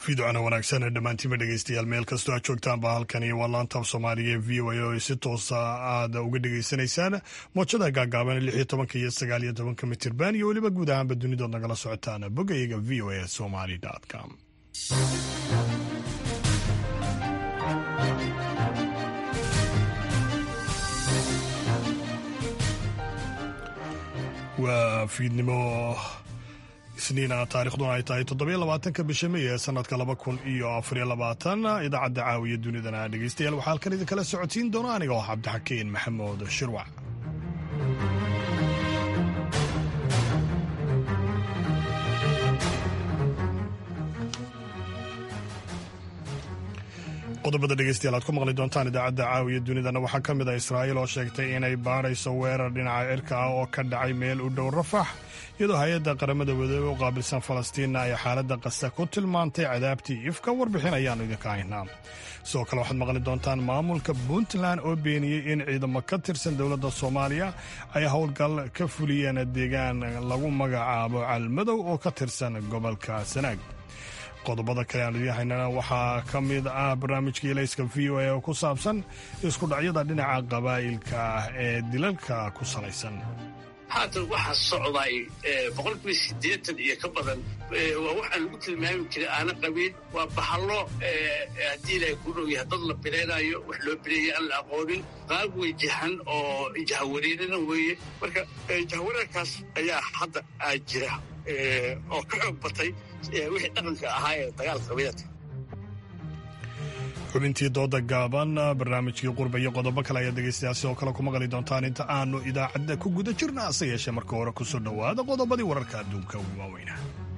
fiidocana wanaagsan dhammaantiinba dhegeystayaal meel kastoo aad joogtaanba halkani waa laantaaf soomaaliga ee v o a oo si toosa aad uga dhegeysanaysaan moojada gaagaaban lix iyo tobanka iyo sagaal iyo tobanka mitirban iyo weliba guud ahaanba dunidood nagala socotaan bogayga v o a somali com waa fiidnimo isniina taarikhduna ay tahay toddobiyo labaatanka bisha may ee sanadka laba kun iyo afariyo labaatan idaacadda caawiya dunidana dhegeystayaal waxaa halkan idinkala socotiin doona aniga oo cabdixakiin maxamuud shirwac qodobada dhegeystayaal aad ku maqli doontaan idaacadda caawiya dunidana waxaa ka mid ah israa'iil oo sheegtay inay baadhayso weerar dhinaca cirka ah oo ka dhacay meel u dhow rafax iyadoo hay-adda qaramada wadoobe u qaabilsan falastiinna ay xaaladda qasa ku tilmaantay cadaabtii ifka warbixin ayaannu idinka haynaa sidoo kale waxaad maqli doontaan maamulka puntland oo beeniyey in ciidamo ka tirsan dowladda soomaaliya ay howlgal ka fuliyeen deegaan lagu magacaabo calmadow oo ka tirsan gobolka sanaag qodobada kale aan idiin haynana waxaa ka mid ah barnaamijka ilayska v o a oo ku saabsan isku dhacyada dhinaca qabaa'ilka ah ee dilalka ku salaysan haatan waxaa socday boqolkiiba siddeetan iyo ka badan waa waxaan lagu tilmaami jiray aana qabiil waa bahallo haddii ilaahay ku dhow yahay dad la bilaynayo wax loo bileeya aan la aqoonin qaab wejahan oo jahawareerina weeye marka jahawareerkaas ayaa hadda aa jira oo ka xoog batay wixii dhaqanka ahaa ee dagaalka qabiilada xubintii dooda gaaban barnaamijkii qurba iyo qodobo kale ayaad dhegeystayaa sidoo kale ku maqli doontaan inta aanu idaacadda ku guda jirna hase yeeshee marka hore ku soo dhowaada qodobadii wararka adduunka ugu waaweynaa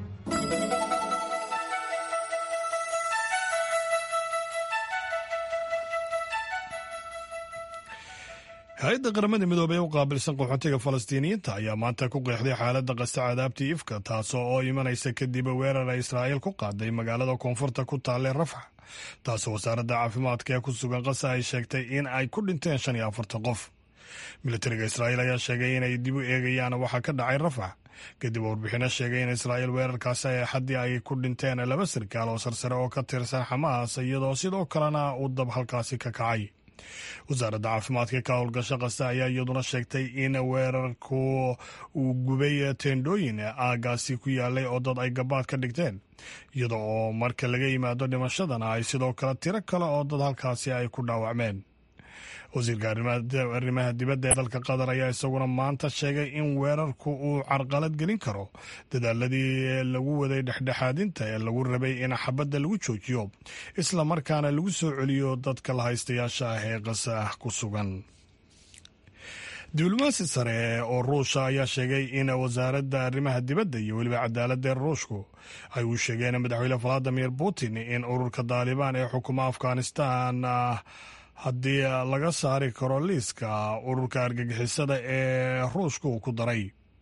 hay-adda qaramada midoobey u qaabilsan qaxootiga falastiiniyiinta ayaa maanta ku qeexday xaaladda qasta cadaabtii ifka taasoo oo imanaysa kadib weerar ay israa'iil ku qaaday magaalada koonfurta ku taalle rafax taasoo wasaaradda caafimaadka ee ku sugan qasa ay sheegtay in ay ku dhinteen shan iyo afartan qof militariga israa'iil ayaa sheegay inay dib u eegayaan waxaa ka dhacay rafax kadib warbixino sheegay in israa'iil weerarkaasi ay xaddii ay ku dhinteen laba sarkaal oo sarsare oo ka tirsan xamaas iyadoo sidoo kalena uu dab halkaasi ka kacay wasaaradda caafimaadka ka howlgasho qasta ayaa iyaduna sheegtay in weerarku uu gubay teendhooyin aagaasi ku yaalay oo dad ay gabaad ka dhigteen iyada oo marka laga yimaado dhimashadana ay sidoo kale tiro kale oo dad halkaasi ay ku dhaawacmeen wasiirka arrimaha dibadda ee dalka qatar ayaa isaguna maanta sheegay in weerarku uu carqalad gelin karo dadaaladii lagu waday dhexdhexaadinta ee lagu rabay in xabadda lagu joojiyo isla markaana lagu soo celiyo dadka la haystayaasha ah ee qasa ku sugan diblomaasi sare oo ruusha ayaa sheegay in wasaaradda arrimaha dibadda iyo weliba cadaaladda ruushku ay u sheegeen madaxweyne valadimir putin in ururka daalibaan ee xukuma afghanistan haddii laga saari karo liiska ururka argagixisada ee ruushka uu ku daray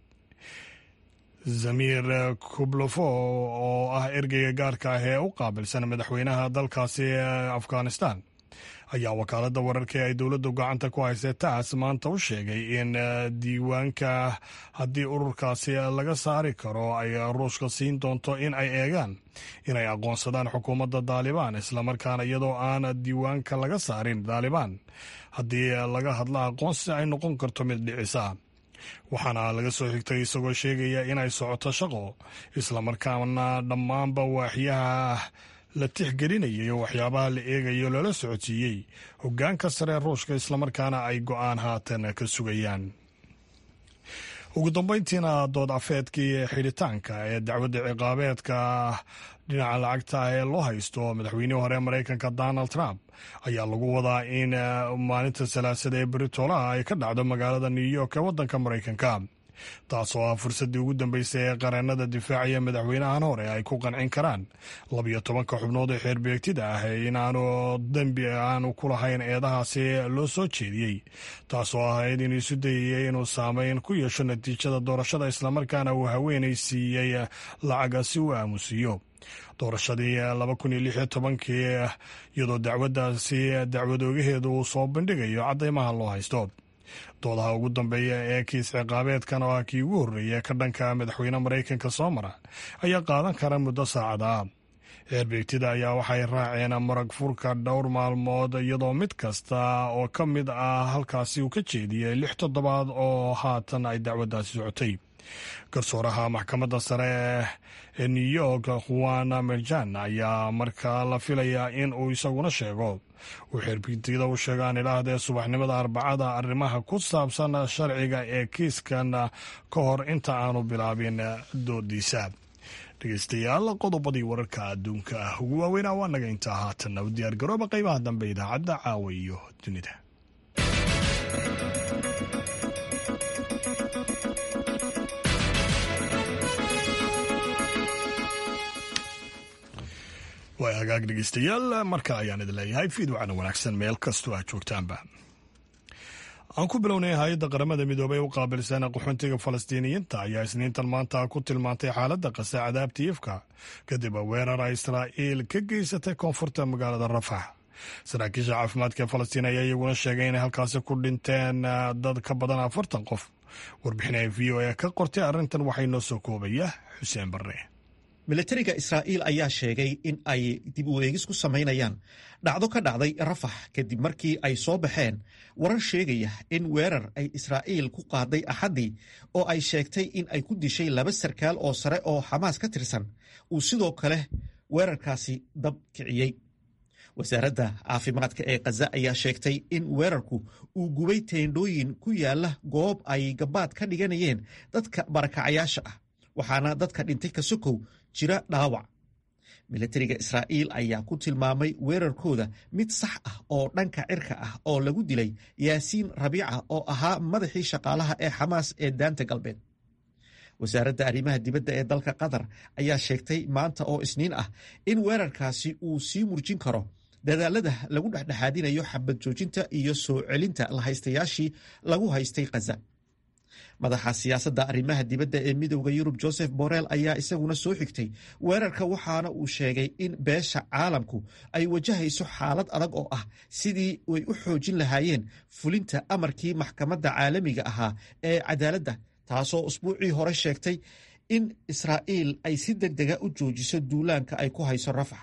zamir kublofo oo ah ergeyga gaarka ah ee u qaabilsan madaxweynaha dalkaasi afghanistan ayaa wakaaladda wararka ee ay dowladdu gacanta ku haysay taas maanta u sheegay in diiwaanka haddii ururkaasi laga saari karo ay ruushka siin doonto in ay eegaan inay aqoonsadaan xukuumadda daalibaan islamarkaana iyadoo aan diiwaanka laga saarin daalibaan haddii laga hadla aqoonsi ay noqon karto mid dhicisa waxaana laga soo xigtay isagoo sheegaya inay socoto shaqo islamarkaana dhammaanba waaxyaha la tixgelinayo waxyaabaha la eegayo loola socodsiiyey hoggaanka sare ruushka islamarkaana ay go'aan haatan ka sugayaan ugu dambeyntiina dood afeedkii xidhitaanka ee dacwadda ciqaabeedka dhinaca lacagta ee loo haysto madaxweynihii hore maraykanka donald trump ayaa lagu wadaa in maalinta salaasada ee beritolaha ay ka dhacdo magaalada new york ee waddanka maraykanka taasoo ah fursaddii ugu dambeysay ee qareennada difaacaya madaxweynahan hore ay ku qancin karaan labiyo tobanka xubnood ee xeerbeegtida ah inaanu dembi aanu ku lahayn eedahaasi loo soo jeediyey taasoo ahayd inuu isu dayayay inuu saameyn ku yeesho natiijada doorashada islamarkaana uu haweenay siiyey lacaga si uu aamusiiyo doorashadii laba kun iyo lix iyo tobankii iyadoo dacwaddaasi dacwadoogaheedu uu soo bandhigayo caddaymaha loo haysto doodaha ugu dambeeya ee kiis ciqaabeedkan oo ah kii ugu horreeya ka dhanka madaxweyne maraykanka soo mara ayaa qaadan kara muddo saacada xeerbeegtida ayaa waxay raaceen marag furka dhowr maalmood iyadoo mid kasta oo ka mid ah halkaasi uu ka jeediyey lix toddobaad oo haatan ay dacwaddaasi socotay garsooraha maxkamadda sare ee new york juan merjan ayaa markaa la filayaa in uu isaguna sheego uu xeerbeegtida u sheegaan idhaahdee subaxnimada arbacada arrimaha ku saabsan sharciga ee kiiskan ka hor inta aanu bilaabin doodiisa dhegeystayaal qodobadii wararka adduunka ah ugu waaweynaa waa naga intaa haatanna u diyaargarooba qaybaha dambe idaacadda caawa iyo dunida waa hagaag dhegeystayaal marka ayaan idin leeyahay fiidwacna wanaagsan meel kastoo aad joogtaanba aan ku bilownay hay-adda qaramada midoobey u qaabilsan qaxoontiga falastiiniyiinta ayaa isniintan maanta ku tilmaantay xaaladda qase cadaabta ifka kadib weerara israa'iil ka geysatay koonfurta magaalada rafax saraakiisha caafimaadka ee falastiin ayaa iyaguna sheegay inay halkaasi ku dhinteen dad ka badan afartan qof warbixinaya v o e ka qortay arrintan waxay noo soo koobaya xuseen barre milatariga israa'iil ayaa sheegay in ay dib u eegis ku samaynayaan dhacdo ka dhacday rafax kadib markii ay soo baxeen warar sheegaya in weerar ay israa'iil ku qaaday axaddii oo ay sheegtay in ay ku dishay laba sarkaal oo sare oo xamaas ka tirsan uu sidoo kale weerarkaasi dab kiciyey wasaaradda caafimaadka ee khaza ayaa sheegtay in weerarku uu gubay teendhooyin ku yaala goob ay gabaad ka dhiganayeen dadka barakacayaasha ah waxaana dadka dhintay ka sokow jira dhaawac milatariga israa'iil ayaa ku tilmaamay weerarkooda mid sax ah oo dhanka cirka ah oo lagu dilay yaasiin rabiica oo ahaa madaxii shaqaalaha ee xamaas ee daanta galbeed wasaaradda arrimaha dibadda ee dalka qatar ayaa sheegtay maanta oo isniin ah in weerarkaasi uu sii murjin karo dadaalada lagu dhexdhexaadinayo xabad joojinta iyo soo celinta lahaystayaashii lagu haystay khaza madaxa siyaasadda arrimaha dibadda ee midowda yurub joseph borrell ayaa isaguna soo xigtay weerarka waxaana uu sheegay in beesha caalamku ay wajahayso xaalad adag oo ah sidii way u xoojin lahaayeen fulinta amarkii maxkamadda caalamiga ahaa ee cadaaladda taasoo usbuucii hore sheegtay in israa'iil ay si deg dega u joojiso duulaanka ay ku hayso rafax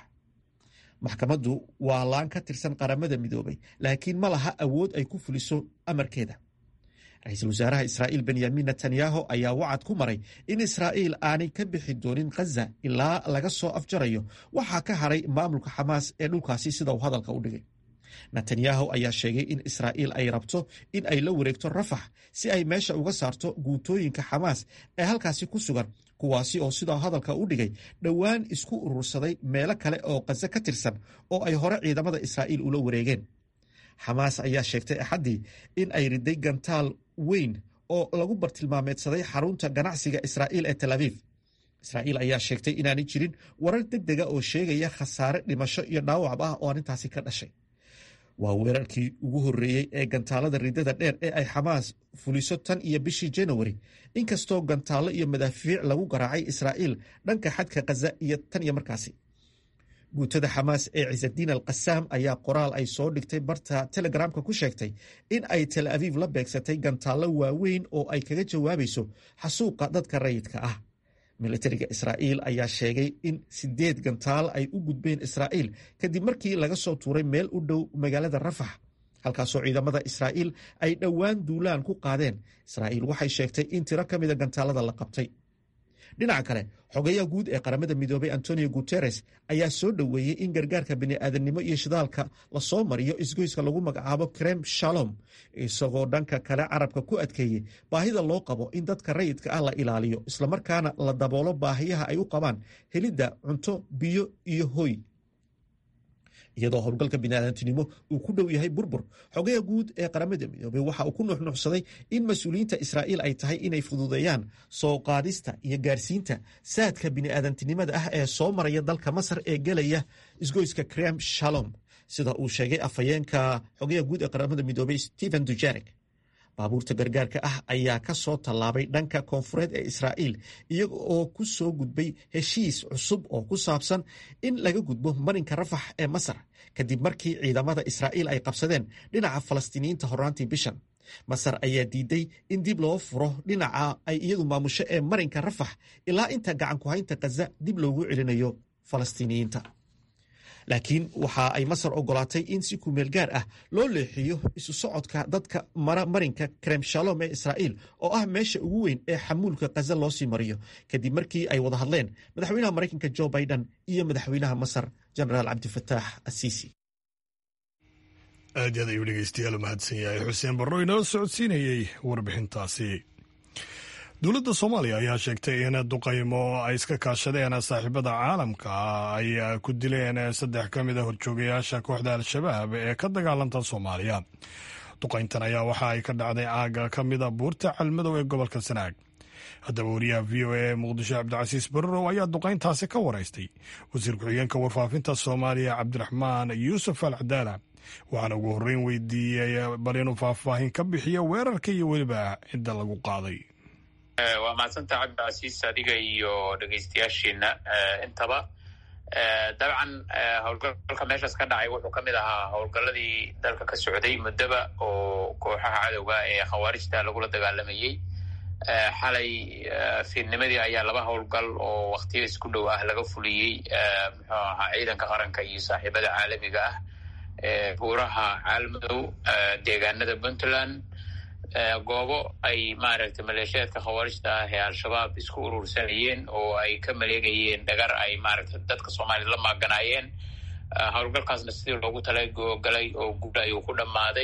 maxkamaddu waa laan ka tirsan qaramada midoobay laakiin ma laha awood ay ku fuliso amarkeeda ra-iisul wasaaraha israa'iil benyamin netanyahu ayaa wacad ku maray in israa'iil aanay ka bixi doonin khaza ilaa laga soo afjarayo waxaa ka haray maamulka xamaas ee dhulkaasi sida uu hadalka u dhigay netanyahu ayaa sheegay in israa'iil ay rabto in ay la wareegto rafax si ay meesha uga saarto guutooyinka xamaas ee halkaasi ku sugan kuwaasi oo sidaa hadalka u dhigay dhowaan isku urursaday meelo kale oo khaza ka tirsan oo ay hore ciidamada israa'iil ula wareegeen xamaas ayaa sheegtay axaddii in ay riday gantaal weyn oo lagu bartilmaameedsaday xarunta ganacsiga israa'iil ee tel aviif israa'iil ayaa sheegtay inaanay jirin warar deg dega oo sheegaya khasaare dhimasho iyo dhaawacba ah oo arrintaasi ka dhashay waa weerarkii ugu horreeyey ee gantaalada ridada dheer ee ay xamaas fuliso tan iyo bishii janawari inkastoo gantaallo iyo madaafiic lagu garaacay israa'iil dhanka xadka khaza iyo tan iyo markaasi guutada xamaas ee cisadiin al qasaam ayaa qoraal ay soo dhigtay barta telegramka ku sheegtay in ay tel aviif la beegsatay gantaallo waaweyn oo ay kaga jawaabayso xasuuqa dadka rayidka ah militariga israa'iil ayaa sheegay in sideed gantaal ay u gudbeen israa'iil kadib markii laga soo tuuray meel u dhow magaalada rafax halkaasoo ciidamada israa'iil ay dhowaan duulaan ku qaadeen israa'iil waxay sheegtay in tiro ka mida gantaalada la qabtay dhinaca kale xogayaha guud ee qaramada midoobay antonio guteres ayaa soo dhoweeyey in gargaarka bini'aadamnimo iyo shidaalka lasoo mariyo isgoyska lagu magacaabo krem shalom isagoo dhanka kale carabka ku adkeeyey baahida loo qabo in dadka rayidka ah la ilaaliyo islamarkaana la daboolo baahiyaha ay u qabaan helidda cunto biyo iyo hoy iyadoo howlgalka biniaadantinimo uu ku dhow yahay burbur xogaha guud ee qaramada midoobey waxa uu ku nuuxnuuxsaday in mas-uuliyiinta israa'iil ay tahay inay fududeeyaan soo qaadista iyo gaarsiinta saadka bini'aadantinimada ah ee soo maraya dalka masar ee gelaya isgoyska krem shalom sida uu sheegay afhayeenka xogaha guud ee qaramada midoobey stephen dujarek baabuurta gargaarka ah ayaa ka soo tallaabay dhanka koonfureed ee israa'iil iyaga oo ku soo gudbay heshiis cusub oo ku saabsan in laga gudbo marinka rafax ee masar kadib markii ciidamada israa'iil ay qabsadeen dhinaca falastiiniyiinta horraantii bishan masar ayaa diiday in dib loo furo dhinaca ay iyadu maamusho ee marinka rafax ilaa inta gacanku haynta khaza dib loogu celinayo falastiiniyiinta laakiin waxa ay masar ogolaatay in si kumeel gaar ah loo leexiyo isu socodka dadka mara marinka krem shalom ee israa'iil oo ah meesha ugu weyn ee xamuulka khaza loo sii mariyo kadib markii ay wada hadleen madaxweynaha maraykanka jo biden iyo madaxweynaha masar genaraal cabdifataax asiisi aad yaad ayuu dhegeystayaal u mahadsan yahay xuseen barro inoo socodsiinayey warbixintaasi dowladda soomaaliya ayaa sheegtay in duqaymo ay iska kaashadeen saaxiibada caalamka ay ku dileen saddex ka mid a horjoogayaasha kooxda al-shabaab ee ka dagaalanta soomaaliya duqayntan ayaa waxa ay ka dhacday aaga ka mida buurta calmadow ee gobolka sanaag haddaba wariyaha v o a muqdisho cabdicasiis bararow ayaa duqayntaasi ka waraystay wasiir ku-xigeenka warfaafinta soomaaliya cabdiraxmaan yuusuf al cadaala waxaana ugu horreyn weydiiyey bal inuu faahfaahin ka bixiyo weerarka iyo weliba cidda lagu qaaday waa mahadsanta cabdicasiis adiga iyo dhegeystayaashiina intaba dabcan howlgalka meeshaas ka dhacay wuxuu ka mid ahaa howlgalladii dalka ka socday muddaba oo kooxaha cadowga ee khawaarijta lagula dagaalamayey xalay fiidnimadii ayaa laba howlgal oo waktiyo isku dhow ah laga fuliyey muxuu ahaa ciidanka qaranka iyo saaxiibada caalamiga ah buuraha caalmadow deegaanada puntland goobo ay maaragtay maleeshiyaadka khawaarijta ah ee al-shabaab isku urursanayeen oo ay ka maleegayeen dhagar ay maaragtay dadka soomaaliyad la maaganaayeen howlgalkaasna sidii loogu talagalay oo guud ayuu ku dhammaaday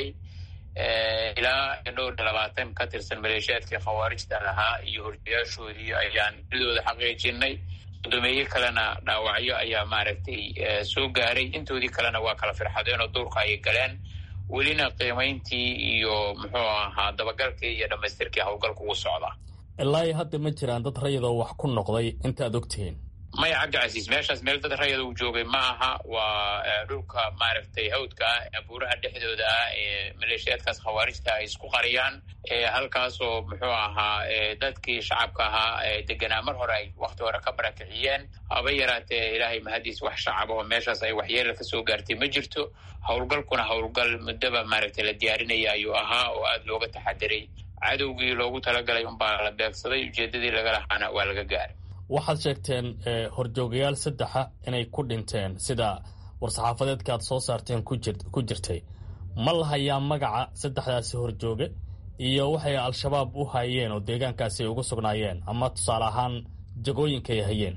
ilaa dhowr iyo labaatan ka tirsan maleeshiyaadkii khawaarijta ahaa iyo horjayaashoodii ayaan didooda xaqiijinay guddoomiye kalena dhaawacyo ayaa maaragtay soo gaaray intoodii kalena waa kala firxadeen oo duurka ayay galeen welina qiimayntii iyo muxuu ahaa dabagalkii iyo dhammaystirkii howlgalka ugu socda ilaa hadda ma jiraan dad rayadoo wax ku noqday intaad ogtihiin maya cabdicasiis meeshaas meel dad rayada uu joogay ma aha waa dhulka maaragtay hawdka ah buuraha dhexdooda ah ee maleeshiyaadkaas khawaarijta ay isku qariyaan halkaasoo muxuu ahaa dadkii shacabka ahaa deganaa mar hore ay wakti hore ka barakiciyeen haba yaraatee ilaahay mahadiis wax shacab oo meeshaas ay waxyeela ka soo gaartay ma jirto howlgalkuna howlgal muddaba maaragtay la diyaarinaya ayuu ahaa oo aada looga taxadiray cadowgii loogu talagalay unbaa la beegsaday ujeedadii laga lahaana waa laga gaaray waxaad sheegteen horjoogayaal saddexa inay ku dhinteen sida war-saxaafadeedka aad soo saarteen ku jirtay ma la hayaa magaca saddexdaasi horjooge iyo waxay al-shabaab u hayeen oo deegaankaasi ay ugu sugnaayeen ama tusaale ahaan jagooyinka ay hayeen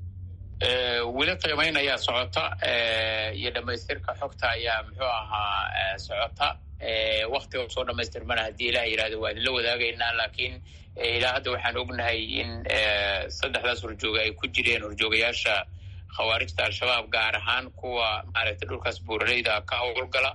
weli qiimayn ayaa socota iyo dhammaystirka xogta ayaa muxuu ahaa socota waktiga soo dhamaystirmana haddii ilaah yidhahdo waa idinla wadaagaynaa laakiin ilaa hadda waxaan ognahay in saddexdaas horjooga ay ku jireen horjoogayaasha khawaarijta al-shabaab gaar ahaan kuwa maaragtay dhulkaas buuraleyda ka howlgala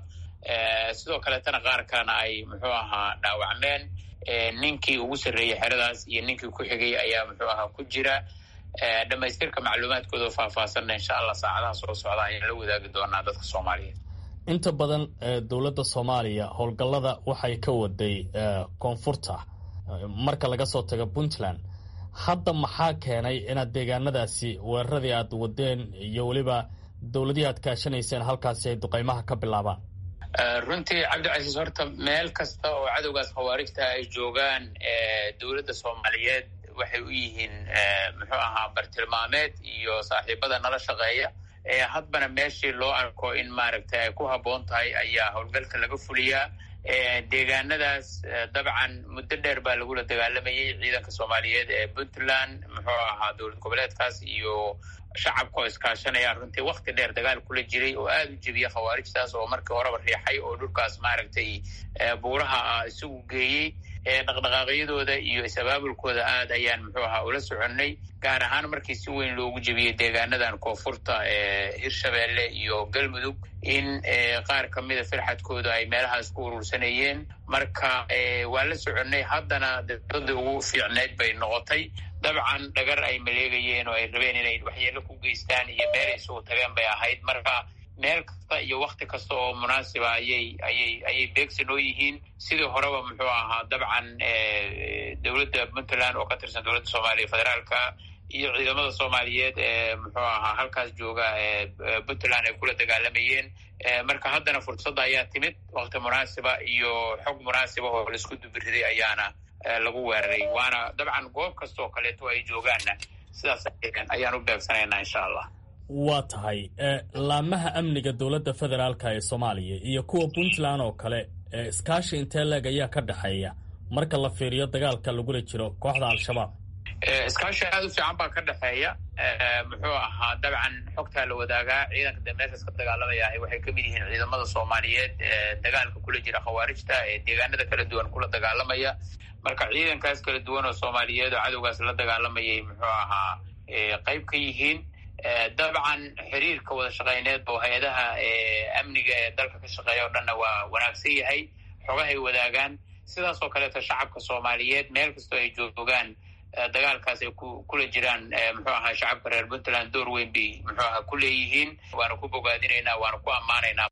sidoo kaleetana qaar kalena ay muxuu ahaa dhaawacmeen ninkii ugu sarreeyey xeradaas iyo ninkii ku xigay ayaa muxuu ahaa ku jira dhammaystirka macluumaadkooda oo faahfaahsanna insha allah saacadaha soo socda ayaan la wadaagi doonaa dadka soomaaliyeed inta badan dowladda soomaaliya howlgallada waxay ka waday koonfurta marka laga soo tago puntland hadda maxaa keenay inaad deegaanadaasi weeraradii aad wadeen iyo weliba dowladihii aad kaashanayseen halkaasi ay duqaymaha ka bilaabaan runtii cabdicasiis horta meel kasta oo cadowgaas khawaarijta ay joogaan dowladda soomaaliyeed waxay u yihiin muxuu ahaa bartilmaameed iyo saaxiibada nala shaqeeya hadbana meeshii loo arko in maaragtay ay ku habboon tahay ayaa howlgalka laga fuliyaa deegaanadaas dabcan muddo dheer baa lagula dagaalamayay ciidanka soomaaliyeed ee puntland muxuu ahaa dowlad goboleedkaas iyo shacabka oo iskaashanaya runtii wakti dheer dagaal kula jiray oo aada u jebiya khawaarijtaas oo markii horeba riixay oo dhulkaas maaragtay buuraha ah isagu geeyey dhaqdhaqaaqyadooda iyo is-abaabulkooda aad ayaan muxuu ahaa ula soconnay gaar ahaan markii si weyn loogu jebiyey deegaanadan koonfurta ee hirshabeelle iyo galmudug in qaar ka mida firxadkooda ay meelahaas ku urursanayeen marka waa la soconnay haddana dowladda ugu fiicneyd bay noqotay dabcan dhagar ay maleegayeen oo ay rabeen inay waxyeelo ku geystaan iyo meel ay sugu tageen bay ahayd marka meel kasta iyo wakti kasta oo munaasiba ayay ayay ayay beegsi noo yihiin sidii horeba muxuu ahaa dabcan dowladda puntland oo ka tirsan dowladda soomaaliya federaalka iyo ciidamada soomaaliyeed ee muxuu ahaa halkaas jooga puntland ay kula dagaalamayeen marka haddana fursadda ayaa timid wakti munaasiba iyo xog munaasiba oo laisku dubiriday ayaana lagu weeraray waana dabcan goob kasta oo kaleeto ay joogaanna sidaas ayaan u beegsanaynaa insha allah waa tahay laamaha amniga dowladda federaalka ee soomaaliya iyo kuwa puntland oo kale iskaashi intee leeg ayaa ka dhexeeya marka la fiiriyo dagaalka lagula jiro kooxda al-shabaab iskaashi aad u fiican baa ka dhexeeya muxuu ahaa dabcan xogtaa la wadaagaa ciidanka de meeshaas ka dagaalamaya waxay kamid yihiin ciidamada soomaaliyeed ee dagaalka kula jira khawaarijta ee deegaanada kala duwan kula dagaalamaya marka ciidankaas kala duwan oo soomaaliyeed oo cadowgaas la dagaalamayay muxuu ahaa qayb ka yihiin dabcan xiriirka wada shaqeyneed oo hay-adaha amniga ee dalka ka shaqeeya o dhanna waa wanaagsan yahay xogahay wadaagaan sidaas oo kaleeto shacabka soomaaliyeed meel kastoo ay joogaan dagaalkaas ay kula jiraan muxuu ahaa shacabka reer puntland door weyn bay muxuu ahaa ku leeyihiin waana ku bogaadinaynaa waana ku ammaanaynaa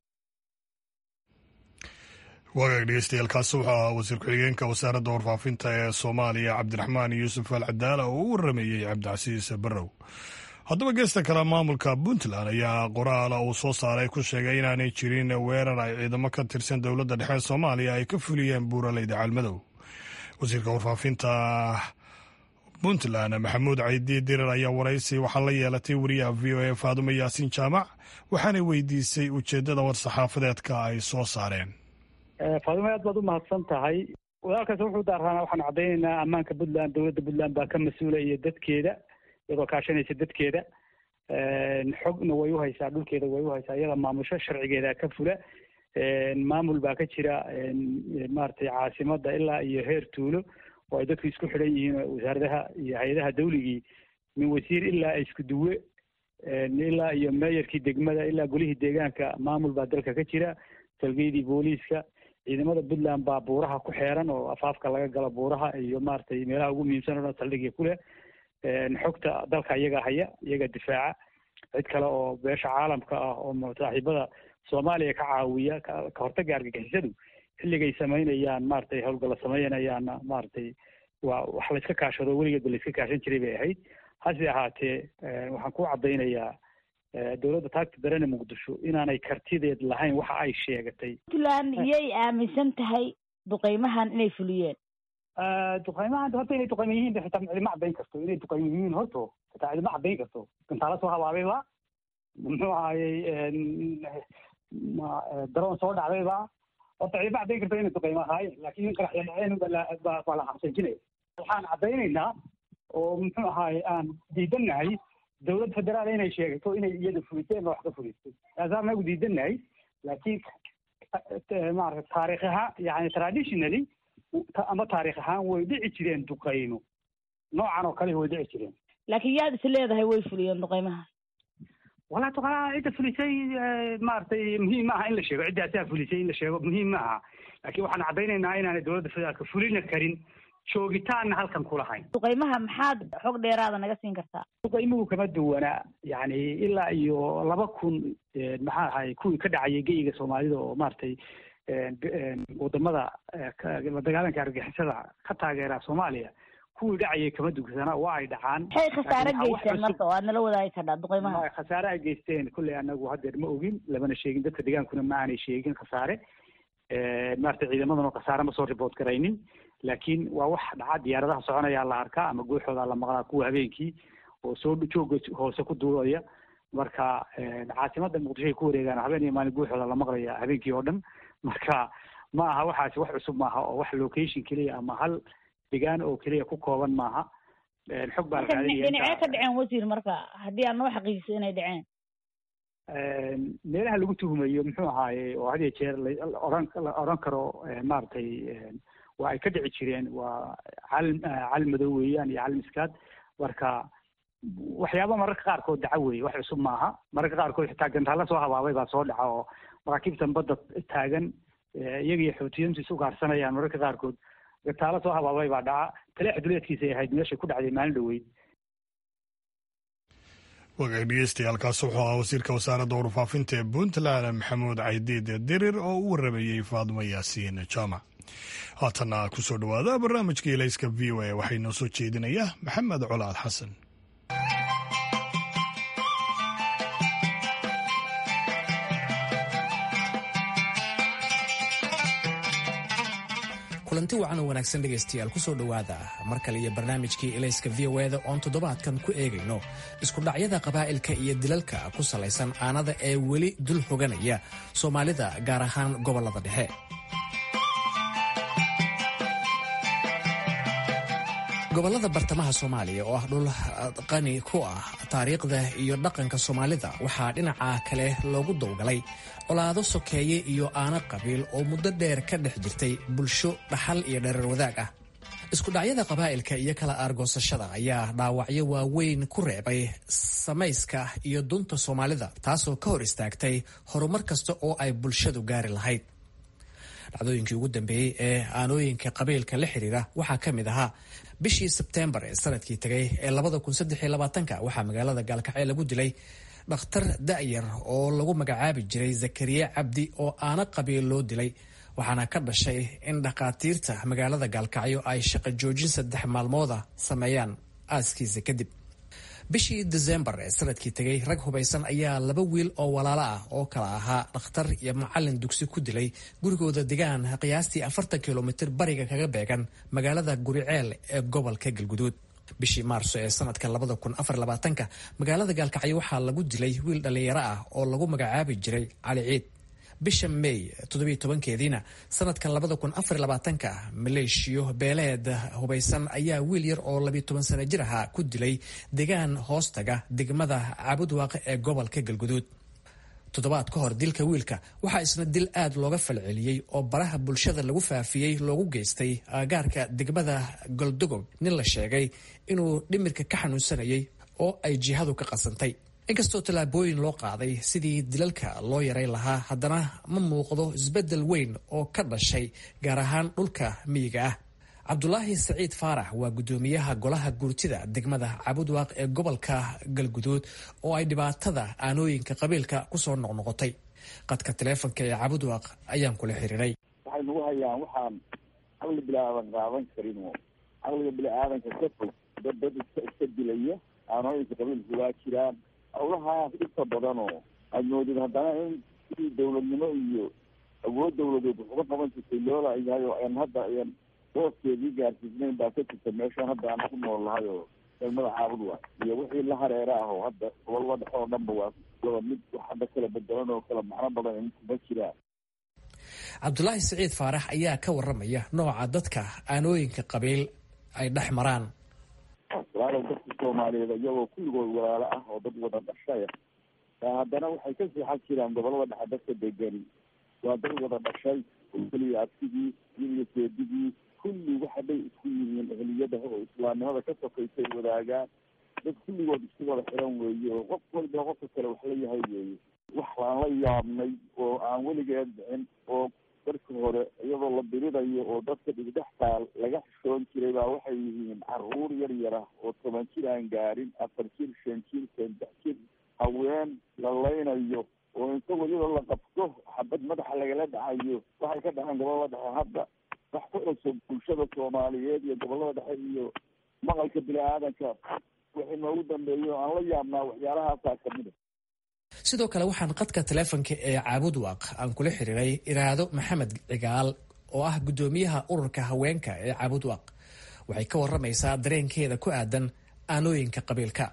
waagaag dhegeystayaaalkaasi wuxuu ahaa wasiir ku-xigeenka wasaaradda warfaafinta ee soomaaliya cabdiraxmaan yuusuf al cadaala oo u waramayey cabdicasiis barrow haddaba geesta kale maamulka puntland ayaa qoraala uu soo saaray ku sheegay inaanay jirin weerar ay ciidamo ka tirsan dowladda dhexe soomaaliya ay ka fuliyeen buuraleyda caalmadow wasiirka warfaafinta puntland maxamuud caydi dirar ayaa waraysi waxaa la yeelatay wariyaha v o a faadumo yaasiin jaamac waxaanay weydiisay ujeeddada war-saxaafadeedka ay soo saareen faadumo aad baad u mahadsan tahay walaalkaas wuxuu daaraana waxaan caddaynaynaa ammaanka puntland dowladda puntland baa ka mas-uula iyo dadkeeda iyadoo kaashanaysa dadkeeda xogna way uhaysaa dhulkeeda way uhaysaa iyada maamusho sharcigeeda ka fula maamul baa ka jira maaragtay caasimada ilaa iyo heer tuulo oo ay dadku isku xidhan yihiin wasaaradaha iyo hay-adaha dawligii min wasiir ilaa isku duwe ilaa iyo meeyarkii degmada ilaa golihii deegaanka maamul baa dalka ka jira salgeydii booliiska ciidamada puntland baa buuraha ku xeeran oo afaafka laga galo buuraha iyo maaragtay meelaha ugu muhiimsan o dhan saldhigii ku leh xogta dalka iyaga haya iyaga difaaca cid kale oo beesha caalamka ah oo saaxiibada soomaaliya ka caawiya ka hortagga argagixisadu xilligay samaynayaan maaragtay howlgalla samaynayaanna maaragtay waa wax la iska kaashado weligeedba la iska kaashan jiray bay ahayd hase ahaatee waxaan ku caddaynayaa dowladda taagta darene muqdisho inaanay kartideed lahayn waxa ay sheegatay puntland iyay aaminsan tahay duqeymahan inay fuliyeen duqeymahan horta inay duqeyma yihiin xitaa cidima caddayn karto inay duqeyma yihiin horto xitaa cidima caddayn karto gantaala soo habaabayba muxuu ahayey daroon soo dhacdayba horta cidima caddayn karto inay duqeyma ahaayeen laakiin in qaraxya dhaceen baa la xabsanjinaya waxaan caddaynaynaa oo muxuu ahaaye aan diidannahay dowlad federaal inay sheegato inay iyada fuliseen wax ka fulistay taasaan nagu diidannahay laakiin maarata taarikh ahaan yani traditionally ama taarikh ahaan way dhici jireen duqeymo noocan oo kale way dhici jireen laakiin yaad is leedahay way fuliyeen duqeymaha walaa duqaa cidda fulisay maaragtay muhiim maaha in la sheego cidda asaa fulisay in la sheego muhiim maaha laakiin waxaan caddaynaynaa inaanay dowladda federaalka fulina karin joogitaanna halkan kulahayn duqeymaha maxaad xog dheeraada naga siin kartaa duqeymuhu kama duwana yani ilaa iyo laba kun maxaa ahay kuwii ka dhacayay geyiga soomaalida oo maaragtay wadamada la dagaalanka argixisada ka taageera soomaaliya kuwii dhacayay kama dugsana waa ay dhacaan maxay khasaare geysteen marka oo aad nala wadaagi kardhaa duqeymaha khasaare ay geysteen kolley anagu haddeer ma ogin lamana sheegin dadka degaankuna ma aanay sheegin khasaare maaragtay ciidamadan oo khasaare ma soo report garaynin laakiin waa wax dhaca diyaaradaha soconayaa la arkaa ama guuxooda la maqlaa kuwa habeenkii oo soo jooga hoose ku duulaya marka caasimada muqdisho ay ku wareegaan habeen iyo maalin guuxooda la maqlaya habeenkii oo dhan marka ma aha waxaasi wax cusub maaha oo wax location keliya ama hal degaan oo keliya ku kooban maaha xog baa la dhinacee ka dhaceen wasiir marka haddii aad noo xaqiijiso inay dhaceen meelaha lagu tuhumayo muxuu ahaaye oo had iyo jeer laohan la odhan karo maaragtay waa ay ka dhici jireen waa calim calim madow weeyaan iyo calim iskaad marka waxyaaba mararka qaarkood dhaca weeye wax cusub maaha mararka qaarkood xitaa gantaalla soo habaabay baa soo dhaca oo maraakiibtan badda taagan iyaga iyo xoutiyiintu is ugaarsanayaan mararka qaarkood gantaalla soo habaabay baa dhaca taleex duleedkiisay ahayd meeshay ku dhacday maalin dhoweyd wagaag dhegeystayaaalkaas wuxuu ahaa wasiirka wasaaradda warfaafinta ee puntland maxamuud caydiid dirir oo u waramayey faadmo yaasiin jaamac haatanna kusoo dhowaada barnaamijka ilayska v o a waxay noo soo jeedinaya maxamed colaad xasan kulanti wacan oo wanaagsan dhegaystayaal kusoo dhowaada mar kale iyo barnaamijkii elayska v o eda oon toddobaadkan ku eegayno iskudhacyada qabaa'ilka iyo dilalka ku salaysan aanada ee weli dul hoganaya soomaalida gaar ahaan gobollada dhexe gobollada bartamaha soomaaliya oo ah dhul qani ku ah taariikhda iyo dhaqanka soomaalida waxaa dhinaca kale loogu dowgalay colaado sokeeye iyo aano qabiil oo muddo dheer ka dhex jirtay bulsho dhaxal iyo dhereer wadaag ah iskudhacyada qabaa'ilka iyo kala aargoosashada ayaa dhaawacyo waaweyn ku reebay samayska iyo dunta soomaalida taasoo ka hor istaagtay horumar kasta oo ay bulshadu gaari lahayd dhacdooyinkii ugu dambeeyey ee aanooyinka qabiilka la xiriira waxaa ka mid ahaa bishii sebteembar ee sanadkii tegay ee waxaa magaalada gaalkacyo lagu dilay dhakhtar da'yar oo lagu magacaabi jiray zakariya cabdi oo aana qabiil loo dilay waxaana ka dhashay in dhakhaatiirta magaalada gaalkacyo ay shaqo joojin saddex maalmooda sameeyaan aaskiisa kadib bishii desembar ee sanadkii tegay rag hubaysan ayaa laba wiil oo walaalo ah oo kala ahaa dhakhtar iyo macalin dugsi ku dilay gurigooda degaan qiyaastii afartan kilomitir bariga kaga beegan magaalada guriceel ee gobolka galguduud bishii maarso ee sanadka labada kun afar labaatanka magaalada gaalkacyo waxaa lagu dilay wiil dhallinyaro ah oo lagu magacaabi jiray cali ciid bisha may toddobiyo tobankeediina sanadkan labada kun afar labaatanka maleeshiyo beeleed hubaysan ayaa wiil yar oo labiyo toban sano jir ahaa ku dilay degaan hoostaga degmada caabudwaaq ee gobolka galguduud toddobaad ka hor dilka wiilka waxaa isna dil aad looga falceliyey oo baraha bulshada lagu faafiyey loogu geystay aagaarka degmada goldogob nin la sheegay inuu dhimirka ka xanuunsanayay oo ay jihadu ka qasantay inkastoo tallaabooyin loo qaaday sidii dilalka loo yaray lahaa haddana ma muuqdo isbeddel weyn oo ka dhashay gaar ahaan dhulka miyiga ah cabdulaahi saciid faarax waa guddoomiyaha golaha gurtida degmada cabudwaaq ee gobolka galguduud oo ay dhibaatada aanooyinka qabiilka kusoo noqnoqotay qadka taleefonka ee cabudwaaq ayaan kula xiriiray waxay nagu hayaan waxaan caqli bilaadan qaadan karin oo caqliga bini-aadanka ka fog dad dad iska iska dilaya aanooyinka qabiilku waa jiraan hawlahaas dhibka badan oo aad moodid haddana in sidii dawladnimo iyo awood dawladeed wax uga qaban jirtay loola yahay oo aan hadda ayan booskeedii gaarsiisnayn baa ka jirta meeshaan hadda aan ku nool lahay oo degmada caabud waa iyo wixii la hareera ah oo hadda gobolada dhexe oo dhanba waa wada mid wax hadda kala bedelan oo kala macno badan kuma jiraan cabdulaahi saciid faarax ayaa ka waramaya nooca dadka aanooyinka qabiil ay dhex maraan walaalow dadka soomaaliyeed iyagoo kulligood walaalo ah oo dad wada dhashaya haddana waxay ka seexan jiraan gobolada dhexe dadka degani waa dad wada dhashay oo keliya abtigii iyo seedigii kulli waxa bay isku yihiin ehliyada oo islaamnimada ka sokaysay wadaagaan dad kulligood isku wada xiran weeye oo qof waliba qofka kale wax la yahay weeye wax aan la yaabnay oo aan weligeed dhicin oo darka hore iyadoo la diridayo oo dadka dhigdhex taal laga xishoon jiray baa waxay yihiin caruur yar yar ah oo toban jir aan gaarin afar jir shan jir saddex jir haween la laynayo oo inta weliba la qabto xabad madaxa lagala dhacayo waxay ka dhaceen gobolada dhexe hadda wax ku cusub bulshada soomaaliyeed iyo gobolada dhexe iyo maqalka bini-aadanka wixii noogu dambeeyo aan la yaabnaa waxyaalahaasaa kamid a sidoo kale waxaan qadka taleefonka ee caabudwaaq aan kula xiriiray iraado maxamed cigaal oo ah guddoomiyaha ururka haweenka ee caabudwaaq waxay ka waramaysaa dareenkeeda ku aadan aanooyinka qabiilka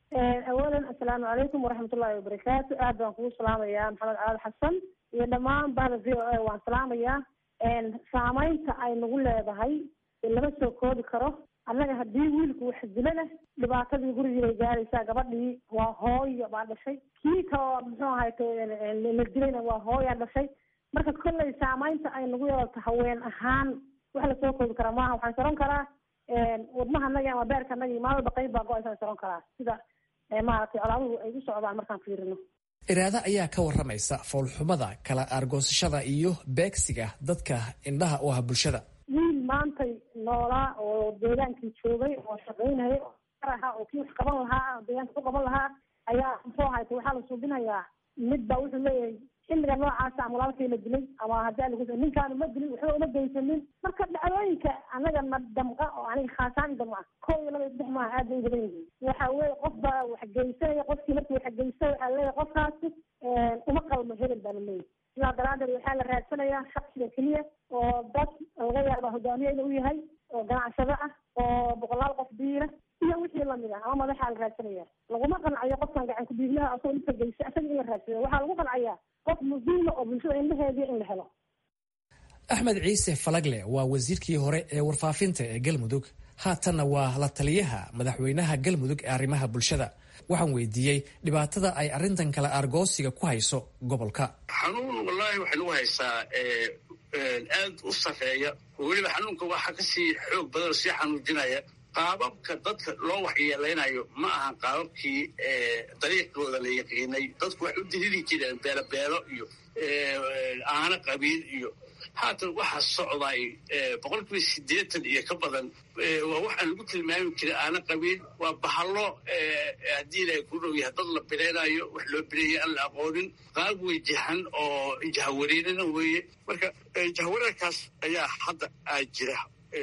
awalan assalaamu calaykum waraxmatullaahi wabarakaatu aad baan kugu salaamayaa maxamed caali xasan iyo dhammaan bahda v o a waan salaamayaa saameynta ay nagu leedahay lama soo koobi karo annaga haddii wiilku wax dilo leh dhibaatadii gurigii bay gaaraysaa gabadhii waa hooyo baa dhashay kii kaloo muxuu ahayto la dilayna waa hooyaa dhashay marka kolley saameynta ay nagu yeelato haween ahaan wax lasoo koobi karaa maaha waxaan saron karaa wadnaha anagi ama beerka anagi maalin walba qayb baa go-aysan saron karaa sida maaragtay colaaduhu ay u socdaan markaan fiirino iraado ayaa ka waramaysa foolxumada kala aargoosashada iyo beegsiga dadka indhaha u ah bulshada wiil maantay noolaa oo deegaankii joogay oo shaqaynayay oo ahaa oo kii wax qaban lahaa deegaanka ku qaban lahaa ayaa muxuu ahayta waxaa la suubinayaa mid baa wuxuu leeyahay xilliga noocaasa ama walaalkay la dilay ama haddii lagu ninkaanu ma dilin waxba uma geysanin marka dhacdooyinka anaga na damqa oo aniga khaasaan damca kow iyo laba iyo saddex maaha aad bay u badan yihiin waxa weeye qof baa wax geysanaya qofkii markii wax geysta waxaa leeyahay qofkaasi uma qalmo hebel baa la leeyahay sidaa daraadeed waxaa la raadsanayaa shaksiga keliya oo dad laga yaaba hogaamiyeyna u yahay oo ganacsado ah oo boqolaal qof biila iyo wixii lamid ah ama madaxaa la raadsanaya laguma qancayo qofkan gacan ku-dhiiglaha asoo inta geysa isaga in la raadsado waxaa lagu qancaya qof muhiima oo bulshada indhaheediya in la helo axmed ciise falagle waa wasiirkii hore ee warfaafinta ee galmudug haatanna waa la taliyaha madaxweynaha galmudug ee arrimaha bulshada waxaan weydiiyey dhibaatada ay arrintan kale argoosiga ku hayso gobolka xanuun wallaahi waxay nagu haysaa aad u sarreeya oo weliba xanuunka waxaa kasii xoog badan oo sii xanuujinaya qaababka dadka loo waxyeelaynayo ma aha qaababkii dariiqooda la yaqiinay dadku waxay u diriri jireen beelobeelo iyo aano qabiil iyo haatan waxaa socday boqol kiiba siddeetan iyo ka badan waa waxaan lagu tilmaami jiray aana qabiil waa bahallo haddii ilaahay ku dhow yahay dad la bireynayo wax loo bireeyay aan la aqoonin qaab wejahan oo jahawareerina weeye marka jahawareerkaas ayaa hadda aa jira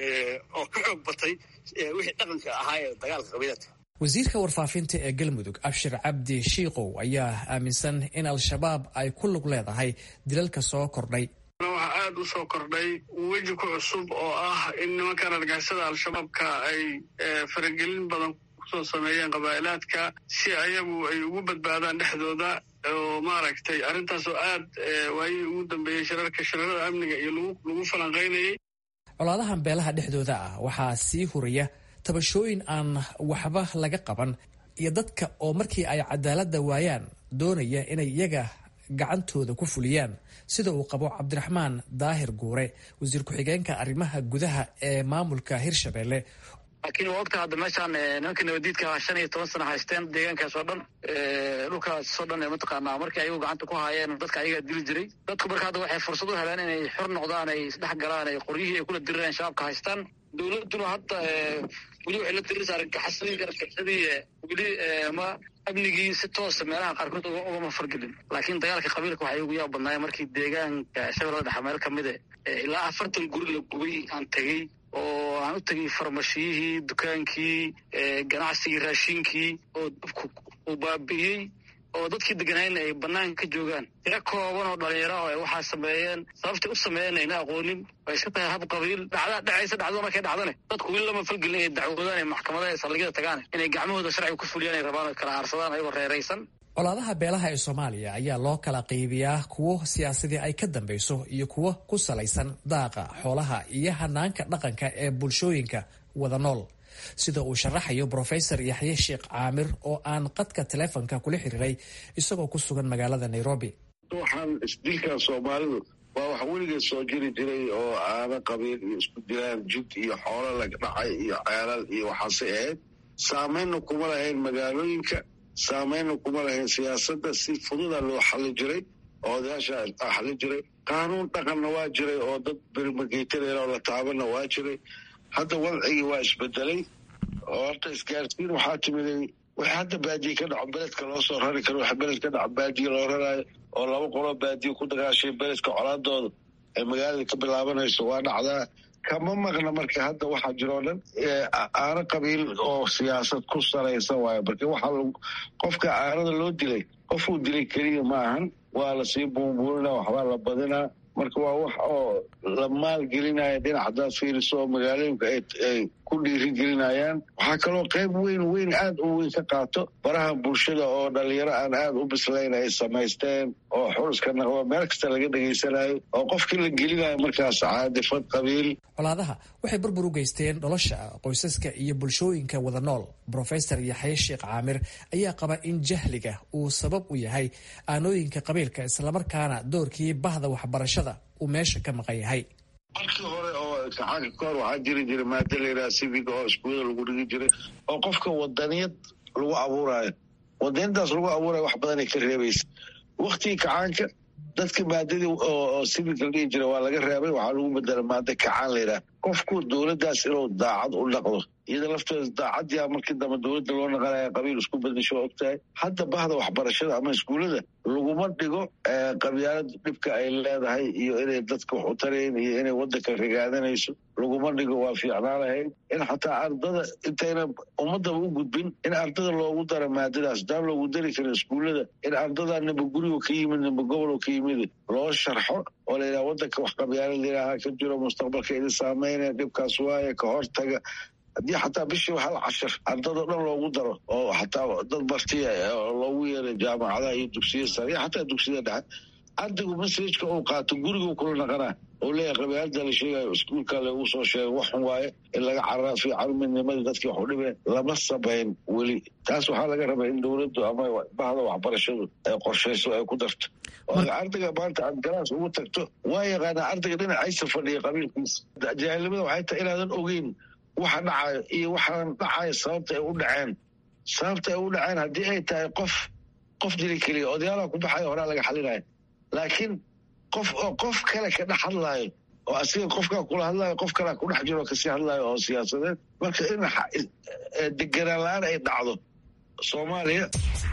oo ka xoog batay wixii dhaqanka ahaa ee dagaalka qabiiladka wasiirka warfaafinta ee galmudug abshir cabdi shiikow ayaa aaminsan in al-shabaab ay ku lug leedahay dilalka soo kordhay waxaa aada u soo kordhay weji ku cusub oo ah in nimankan argixisada al-shabaabka ay faragelin badan kusoo sameeyeen qabaa'ilaadka si ayagu ay ugu badbaadaan dhexdooda oo maaragtay arrintaas oo aad waayihii ugu dambeeyey shirarka shirarada amniga iyo lagu falanqaynayay colaadahan beelaha dhexdooda ah waxaa sii huraya tabashooyin aan waxba laga qaban iyo dadka oo markii ay cadaaladda waayaan doonaya inay iyaga gacantooda ku fuliyaan sida uu qabo cabdiraxmaan daahir guure wasiir ku-xigeenka arrimaha gudaha ee maamulka hirshabelle laakiin waa ogta hadda meeshaan nimanka nabadiidka shan iyo toban sana haysteen deegaankaas oo dhan dhulkaas oo dhan mataqaanaa markii ayagu gacanta ku haayeen dadka ayagaa dili jiray dadku marka hadda waxay fursad u heleen inay xor noqdaan ay isdhex galaan ay qoryihii ay kula dirireen shabaabka haystaan dowladduna hadda weli waxay la diriraysa argagaxasadii argagaxsadii weli ma amnigii si toosa meelaha qaarkood ugama fargelin laakiin dagaalka qabiilka waxay ugu yaab badnaayeen markii deegaanka shabeellada dhexe meel kamide ilaa afartan guri la gubay aan tegey oo aan u tegay farmashiyihii dukaankii ganacsigii raashinkii oo dabku uu baabi'iyey oo dadkii deganayna ay banaanka ka joogaan tiro kooban oo dhalinyaro oo ay waxaa sameeyeen sababtay u sameeyeen ayna aqoonin ay iska tahay hab qabiil dhacda dhacaysa dhacdada markay dhacdane dadku weli lama falgelin inay dacwoodaan ay maxkamadaha saldhigyada tagaan inay gacmahooda sharciga ku fuliyaan ay rabaan oo kala aarsadaan ayagoo reeraysan colaadaha beelaha ee soomaaliya ayaa loo kala qaybiyaa kuwo siyaasadii ay ka dambayso iyo kuwo ku salaysan daaqa xoolaha iyo hanaanka dhaqanka ee bulshooyinka wada nool sida uu sharaxayo brofesor yaxye sheekh caamir oo aan qadka taleefonka kula xiriiray isagoo ku sugan magaalada nairobi waxaan isdilkan soomaalidu waa wax weligeed soo jiri jiray oo aana qabiil iyo isku dilaan jid iyo xoolo laga dhacay iyo ceelal iyo waxaasay ahayd saameynna kuma lahayn magaalooyinka saameynna kuma lahayn siyaasadda si fududa loo xali jiray oo odayaasha xali jiray qaanuun dhaqanna waa jiray oo dad bermageytanayna oo la taabanna waa jiray hadda wadcigii waa isbedelay oo horta isgaarsiin waxaa timiday wixii hadda baadiye ka dhaco beledka loo soo rari karo waxa beled ka dhaco baadiye loo raraayo oo laba qoloo baadiye ku dagaashay beledka colaadooda ay magaalada ka bilaabanayso waa dhacdaa kama maqna marka hadda waxaa jiroo dhan aano qabiil oo siyaasad ku salaysan waayo marka waxaa qofka aanada loo dilay qofuu dilay keliya ma ahan waa lasii buunbuurinaa waxbaa la badinaa marka waa wax oo la maalgelinaya dhinac haddaad fiiriso oo magaalooyinka ay ku dhiirigelinayaan waxaa kaloo qayb weyn weyn aad u weyn ka qaato baraha bulshada oo dhalinyaro aan aad u bislayn ay samaysteen oo xuluska naqdo meel kasta laga dhegaysanayo oo qofkii la gelinayo markaas caadifad qabiil colaadaha waxay burbur u geysteen nolosha qoysaska iyo bulshooyinka wada nool brofesor yaxye sheekh caamir ayaa qaba in jahliga uu sabab u yahay aanooyinka qabiilka islamarkaana doorkii bahda waxbarashada uu meesha ka maqan yahay markii hore oo imtixaanka ka hor waxaa jiri jiray maada layidhaha civiga oo iskuulada lagu dhigi jiray oo qofka wadaniyad lagu abuuraayo wadaniyadaas lagu abuurayo wax badanay ka reebaysa waktigii kacaanka dadka maadadii oo civic la dhihi jira waa laga reebay waxaa lagu bedela maada kacaan layidhaha qofku dowladdaas inuu daacad u dhaqdo iyada lafteeda daacadii markii dambe dowladda loo naqanaya qabiil isku bedesho waa ogtahay hadda bahda waxbarashada ama iskuullada laguma dhigo qabyaalada dhibka ay leedahay iyo inay dadka wax u tarayn iyo inay waddanka rigaadanayso laguma dhigo waa fiicnaa lahayd in xataa ardada intayna ummadaba u gudbin in ardada loogu dara maadadaas daan loogu dari karin iskuullada in ardada nimba gurigo ka yimid nimba gobolo ka yimid loo sharxo oo la yidhaha waddanka wax qabyaalada ilaaha ka jiro mustaqbalka idin saameynaya dhibkaas waaye ka hortaga haddii xataa bishiiba hal cashir ardado dhan loogu daro oo xataa dad bartiya loogu yeeray jaamacadaha iyo dugsiya sare iyo xataa dugsiyada dhexe ardaygu masajka uu qaato gurigu kula naqanaa oo leeyahay qabyaalada la sheegayo iskuulka lagu soo sheegay waxun waaye in laga caraa fiican midnimadii dadkii wax u dhibeen lama samayn weli taas waxaa laga rabaa in dowladdu ama bahda waxbarashadu ay qorshayso ay ku darto ardayga maanta aad galaas ugu tagto waa yaqaanaa ardayga dhinacaysa fadhiya qabiilkiisa jaahilnimada waxay tahay inaadan ogeyn waxa dhacayo iyo waxaan dhacayo sababta ay u dhaceen sababta ay u dhaceen haddii ay tahay qof qof dili keliya odayaalaha ku baxayo horaa laga xalinayo laakiin qof oo qof kale ka dhex hadlaayo oo asiga qofkaa kula hadlaayo qof kalea ku dhex jiro kasii hadlaayo oo siyaasadeed marka in deganaan la-aan ay dhacdo soomaaliya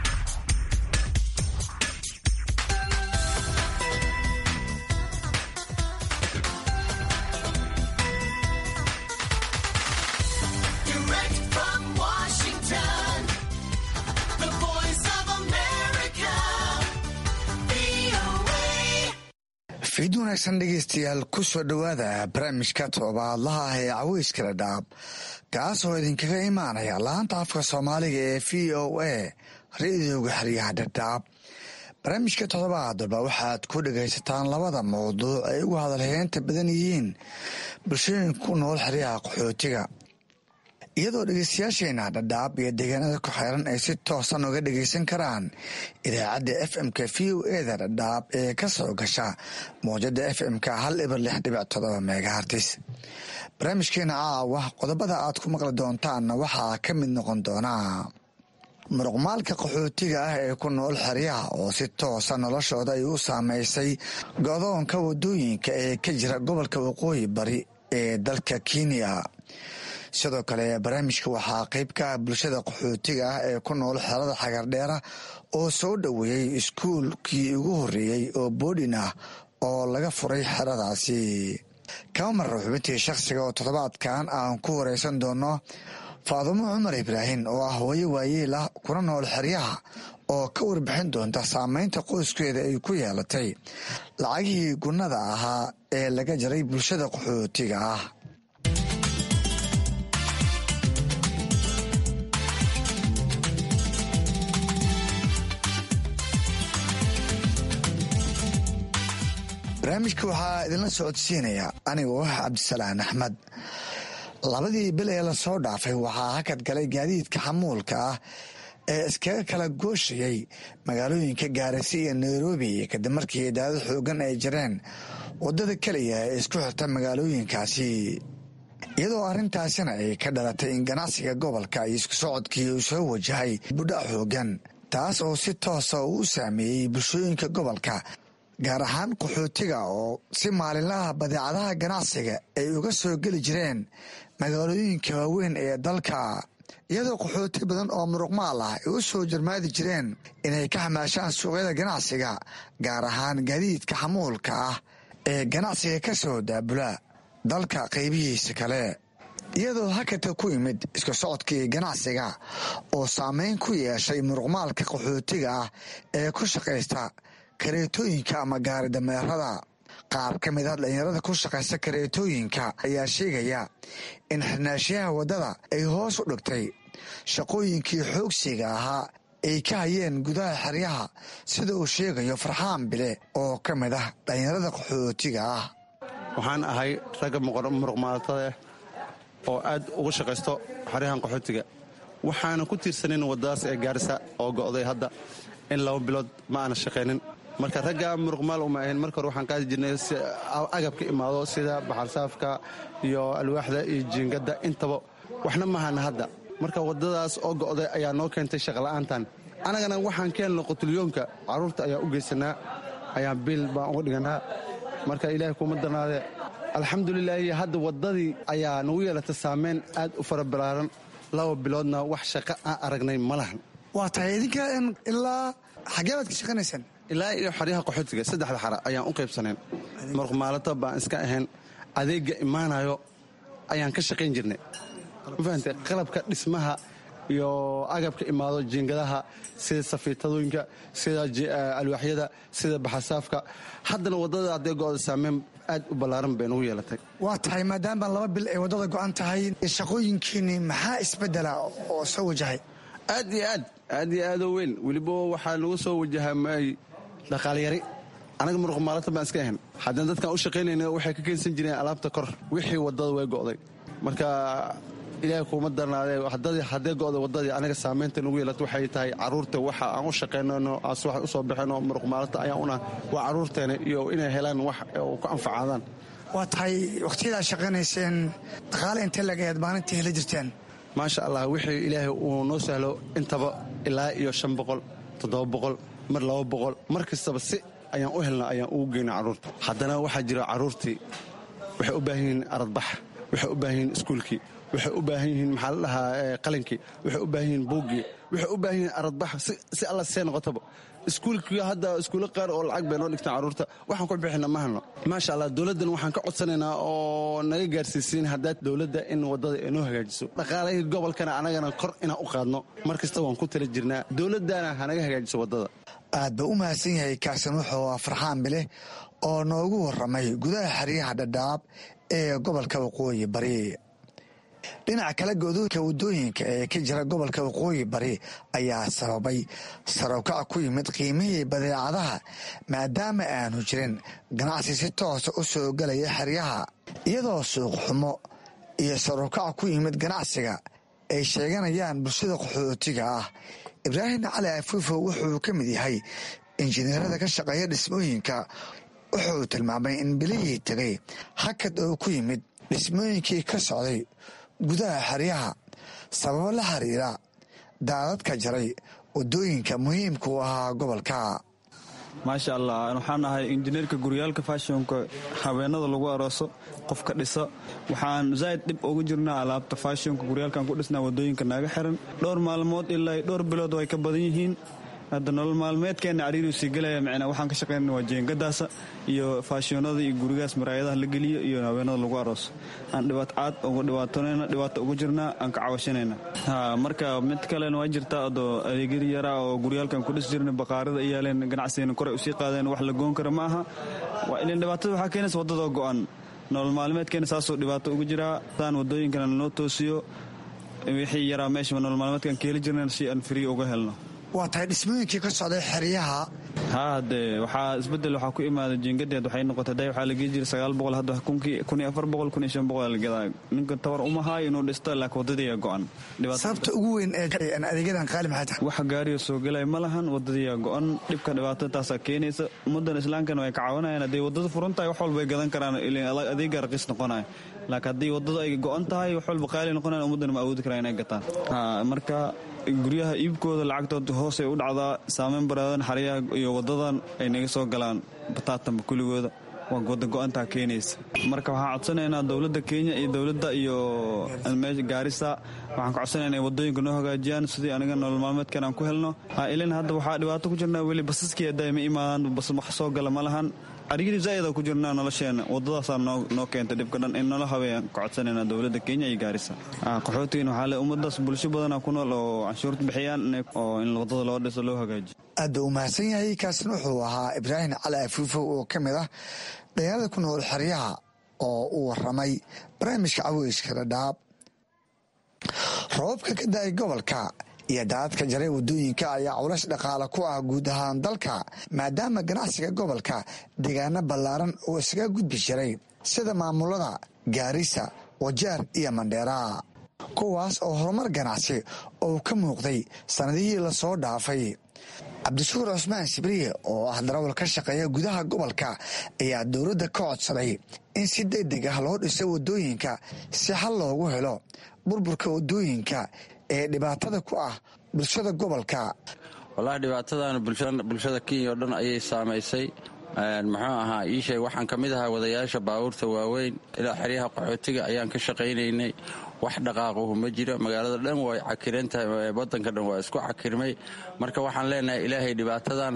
fiid wanaagsan dhegeystayaal ku soo dhowaada barnaamijka toobaadlaha ah ee caweyskala dhaab kaas oo idinkaga imaanaya laanta afka soomaaliga ee v o a ra-idooga xeryaha dhadhaab barnaamijka toddobaad walba waxaad ku dhagaysataan labada mawduuc ay ugu hadalheynta badan yihiin bulshooyinka ku nool xeryaha qaxootiga iyadoo dhegeystayaasheena dhadhaab iyo deegaanada ku xeeran ay si toosan uga dhegeysan karaan idaacadda f m-ka v o eda dhadhaab ee ka soo gasha mawjada f m-ka hal ibar lix dhibic todoba megahartis barnaamijkeena caawa qodobada aad ku maqli doontaanna waxaa ka mid noqon doonaa muruqmaalka qaxootiga ah ee ku nool xeryaha oo si toosa noloshooda ay u saameysay godoonka wadooyinka ee ka jira gobolka waqooyi bari ee dalka kenya sidoo kale barnaamijka waxaa qeyb ka ah bulshada qaxootiga ah ee ku nool xerada xagardheera oo soo dhoweeyey iskuulkii ugu horreeyey oo boodhin ah oo laga furay xeradaasi kama marra xubintii shakhsiga oo toddobaadkan aan ku wareysan doono faadumo cumar ibraahim oo ah hooyo waayeel ah kuna nool xeryaha oo ka warbixin doonta saameynta qoyskeeda ay ku yeelatay lacagihii gunnada ahaa ee laga jaray bulshada qaxootiga ah barnaamijka waxaa idinla socodsiinaya anigoo ah cabdisalaan axmed labadii bil ee lasoo dhaafay waxaa hakad galay gaadiidka xamuulka ah ee iskaga kala gooshayay magaalooyinka gaarisa iyo nairobi kadib markii daadad xoogan ay jireen waddada keliya ee isku xirta magaalooyinkaasi iyadoo arrintaasina ay ka dhalatay in ganacsiga gobolka iyo isku socodkii uu soo wajahay budhac xoogan taas oo si toosa uu saameeyey bulshooyinka gobolka gaar ahaan qaxootiga oo si maalinlaha badeecadaha ganacsiga ay uga soo geli jireen magaalooyinka waaweyn ee dalka iyadoo qaxooti badan oo muruqmaal ah ay u soo jarmaadi jireen inay ka xamaashaan suuqyada ganacsiga gaar ahaan gaadiidka xamuulka ah ee ganacsiga ka soo daabula dalka qaybihiisa kale iyadoo hakadka ku yimid isku socodkii ganacsiga oo saameyn ku yeeshay muruqmaalka qaxootiga ah ee ku shaqaysta kareetooyinka ama gaari dameerada qaar ka mid ah dhalinyarada ku shaqaysta kareetooyinka ayaa sheegaya in xirnaashiyaha waddada ay hoos u dhigtay shaqooyinkii xoogsiga ahaa ay ka hayeen gudaha xeryaha sida uu sheegayo farxaan bile oo ka mid ah dhalinyarada qaxootiga ah waxaan ahay ragga muruqmaaltada oo aad ugu shaqaysto xeryahan qaxootiga waxaana ku tiirsanin waddadaas ee gaarisa oo go'day hadda in laba bilood ma aana shaqaynin marka ragga muruqmaal uma ahayn marka hore waxaan qaadi jirnay agab ka imaado sida baxarsaafka iyo alwaaxda iyo jiingadda intaba waxna mahana hadda marka waddadaas oo go'day ayaa noo keentay shaqola'aantan annagana waxaan keenno qutulyoonka carruurta ayaa u geysanaa ayaan biil baan uga dhiganaa marka ilaahay kuma darnaadee alxamdulilaahi hadda waddadii ayaa nagu yeelatay saameyn aad u fara balaaran laba biloodna wax shaqo aan aragnay ma lahan waa tahay idinka ilaa xagee baad ka shaqanaysaan ilaa iyo xaryaha qaxootiga saddexda xara ayaan u qaybsanayn marqumaalata baan iska ahayn adeegga imaanayo ayaan ka shaqayn jirnay ma fahamtay qalabka dhismaha iyo agabka imaado jiingadaha sida safiitadooyinka sida alwaaxyada sida baxasaafka haddana waddada haddee go'da saameyn aad u ballaaran bay nagu yeelatay waa tahay maadaama laba bil ay waddada go'an tahay shaqooyinkiinni maxaa isbeddela oo soo wajahay aad iyo aad aad iyo aadoo weyn weliba waxaa nagu soo wajahamay dhaqaalyari anaga muruqmaalata baan iska ahayn haddana dadkaan u shaqaynayna waxay ka keensan jireen alaabta kor wixii waddada way go'day marka ilaahay kuuma darnaadee haddee go'day waddadii anaga saamaynta nagu yeelata waxay tahay carruurta waxa aan u shaqaynayno aas wax u soo baxayno muruqmaalata ayaan una waa carruurteena iyo inay helaan wax ku anfacaadaan waa tahay wakhtiyadaad shaqaynayseen dhaqaale intee lagayaad maalintii heli jirteen maasha allah wixii ilaahay uu noo sahlo intaba ilaa iyo shan boqol toddoba boqol mar laba boqol mar kastaba si ayaan u helna ayaan ugu geyna carruurta haddana waxaa jira carruurtii waxay u baahan yihiin aradbax waxay u baahan yihiin iskuulkii waxay u baahan yihiin maxaa la dhahaa qalinkii waxay u baahan yihiin buuggii waxay u baahan yihiin aradbax si alla see noqotaba iskuulkii hadda iskuulo qaar oo lacag bay noo dhigtaan carruurta waxaan ku bixina ma hano maasha allah dowladdan waxaan ka codsanaynaa oo naga gaarsiisiin haddaad dowladda in waddada ay noo hagaajiso dhaqaalahii gobolkana anagana kor inaan u qaadno mar kasta waan ku tala jirnaa dowladdana hanaga hagaajiso waddada aad ba u mahadsan yahay kaasin wuxuu ah farxaan bileh oo noogu warramay gudaha xeryaha dhadhaab ee gobolka waqooyi bari dhinaca kale godoonka waddooyinka ee ka jira gobolka waqooyi bari ayaa sababay sarokac ku yimid qiimihii badeecadaha maadaama aanu jirin ganacsi si toosa u soo gelaya xeryaha iyadoo suuq xumo iyo sarokac ku yimid ganacsiga ay sheeganayaan bulshada qaxootiga ah ibraahim cali afuufo wuxuu ka mid yahay injineerada ka shaqeeya dhismooyinka wuxuu tilmaamay in bilihii tegay hakad oo ku yimid dhismooyinkii ka socday gudaha xeryaha sababo la xiriira daadadka jaray waddooyinka muhiimka u ahaa gobolka maasha allah waxaan ahay injineerka guryaalka fashionka habeenada lagu arooso qofka dhisa waxaan zaa'id dhib ugu jirnaa alaabta fashionka guryaalkan ku dhisnaa waddooyinka naaga xiran dhowr maalmood ilaa dhowr bilood way ka badan yihiin hadda nolol maalmeedkeena cariiriu sii gelaya micnaa waxaan ka shaqaynana waa jeengadaasa iyo faashionada iyo gurigaas maraayadaha la geliyo iyo haweenada lagu arooso aan dhibaat caad ugu dhibaatonayna dhibaato ugu jirnaa aan ka cawashanayna ha marka mid kalena waa jirtaa adoo adeegyada yaraa oo guryaalkan ku dhis jirna baqaarada iyaaleen ganacsigana koray usii qaadeen wax la goon kara ma aha waa ilan dhibaatada waxaa keenaysa waddadoo go'an nolol maalmeedkeena saasoo dhibaato ugu jiraa saan waddooyinkana lanoo toosiyo wixii yaraa meesha nolol maalmeedkaan keeli jirna si aan free uga helno waa tahay dhismooyinkii ka socday xeryaha haa hadee waxaa isbedel waxaa ku imaada jiingadeed waxay noqotay day waxaa lagii jira sagaal boqol hadda kun iyo afar boqol kun iyo shan boqol lagadaa ninka tabar uma haayo inuu dhisto laakiin waddadiiyaa go'an sababta ugu weyn ee adeegyadan qaali maxay tahay wax gaariyo soo gelaya ma lahan waddadiiyaa go'an dhibka dhibaatada taasaa keenaysa ummaddan islaamkana way ka caawinayaan hadday waddada furan tahay wax walbay gadan karaan adeegga raqiis noqonaya laakiin haddii waddada ay go'an tahay wax walba qaali noqonayan ummaddana ma awoodi karaan inay gataan marka guryaha iibkooda lacagtooda hoosay u dhacdaa saameyn baraadan xaryaha iyo wadadan ay naga soo galaan bataatanba kuligooda waa wada go-antaa keenaysa marka waxaan codsanaynaa dowladda kenya iyo dowladda iyo gaarisa waxaan ka codsanayna inay wadooyinka noo hagaajiyaan sidii aniga nolol maalmeedkan aan ku helno ilin hadda waxaa dhibaato ku jirnaa weli basaskii hadda ma imaadaan bas wax soo gala ma lahan arigidii zaa'ida ku jirnaa nolosheena wadadaasaa noo keentay dhibka dhan in nala habeeyaan ka codsanayna dowladda kenya iyo gaarisa qaxootigan waxaa le ummadaas bulsho badana ku nool oo canshuurta bixiyaan oo in wadada loo dhiso loo hagaajiyo aad buu u mahadsan yahay kaasina wuxuu ahaa ibraahim cali afuufo oo ka mid ah dhalinyarada ku nool xeryaha oo uu waramay barnaamijka caweyska dhadhaab roobabka ka da-ay gobolka iyo daadadka jaray waddooyinka ayaa culays dhaqaale ku ah guud ahaan dalka maadaama ganacsiga gobolka deegaano ballaaran oo isaga gudbi jiray sida maamulada gaarisa wajaar iyo mandheera kuwaas oo horumar ganacsi oo ka muuqday sannadihii lasoo dhaafay cabdishuur cusmaan sibriye oo ah darawal ka shaqeeya gudaha gobolka ayaa dowladda ka codsaday in si degdeg ah loo dhiso waddooyinka si xal loogu helo burburka waddooyinka ee dhibaatada ku ah bulshada gobolka wallaahi dhibaatadan bulshada kenya oo dhan ayay saamaysay muxuu ahaa ii sheeg waxaan ka mid ahaa wadayaasha baabuurta waaweyn ilaa xeryaha qaxootiga ayaan ka shaqaynaynay wax dhaqaaquhu ma jiro magaalada dhan way cakiran tahay wadanka dhan waa isku cakirmay marka waxaan leenahay ilaahay dhibaatadan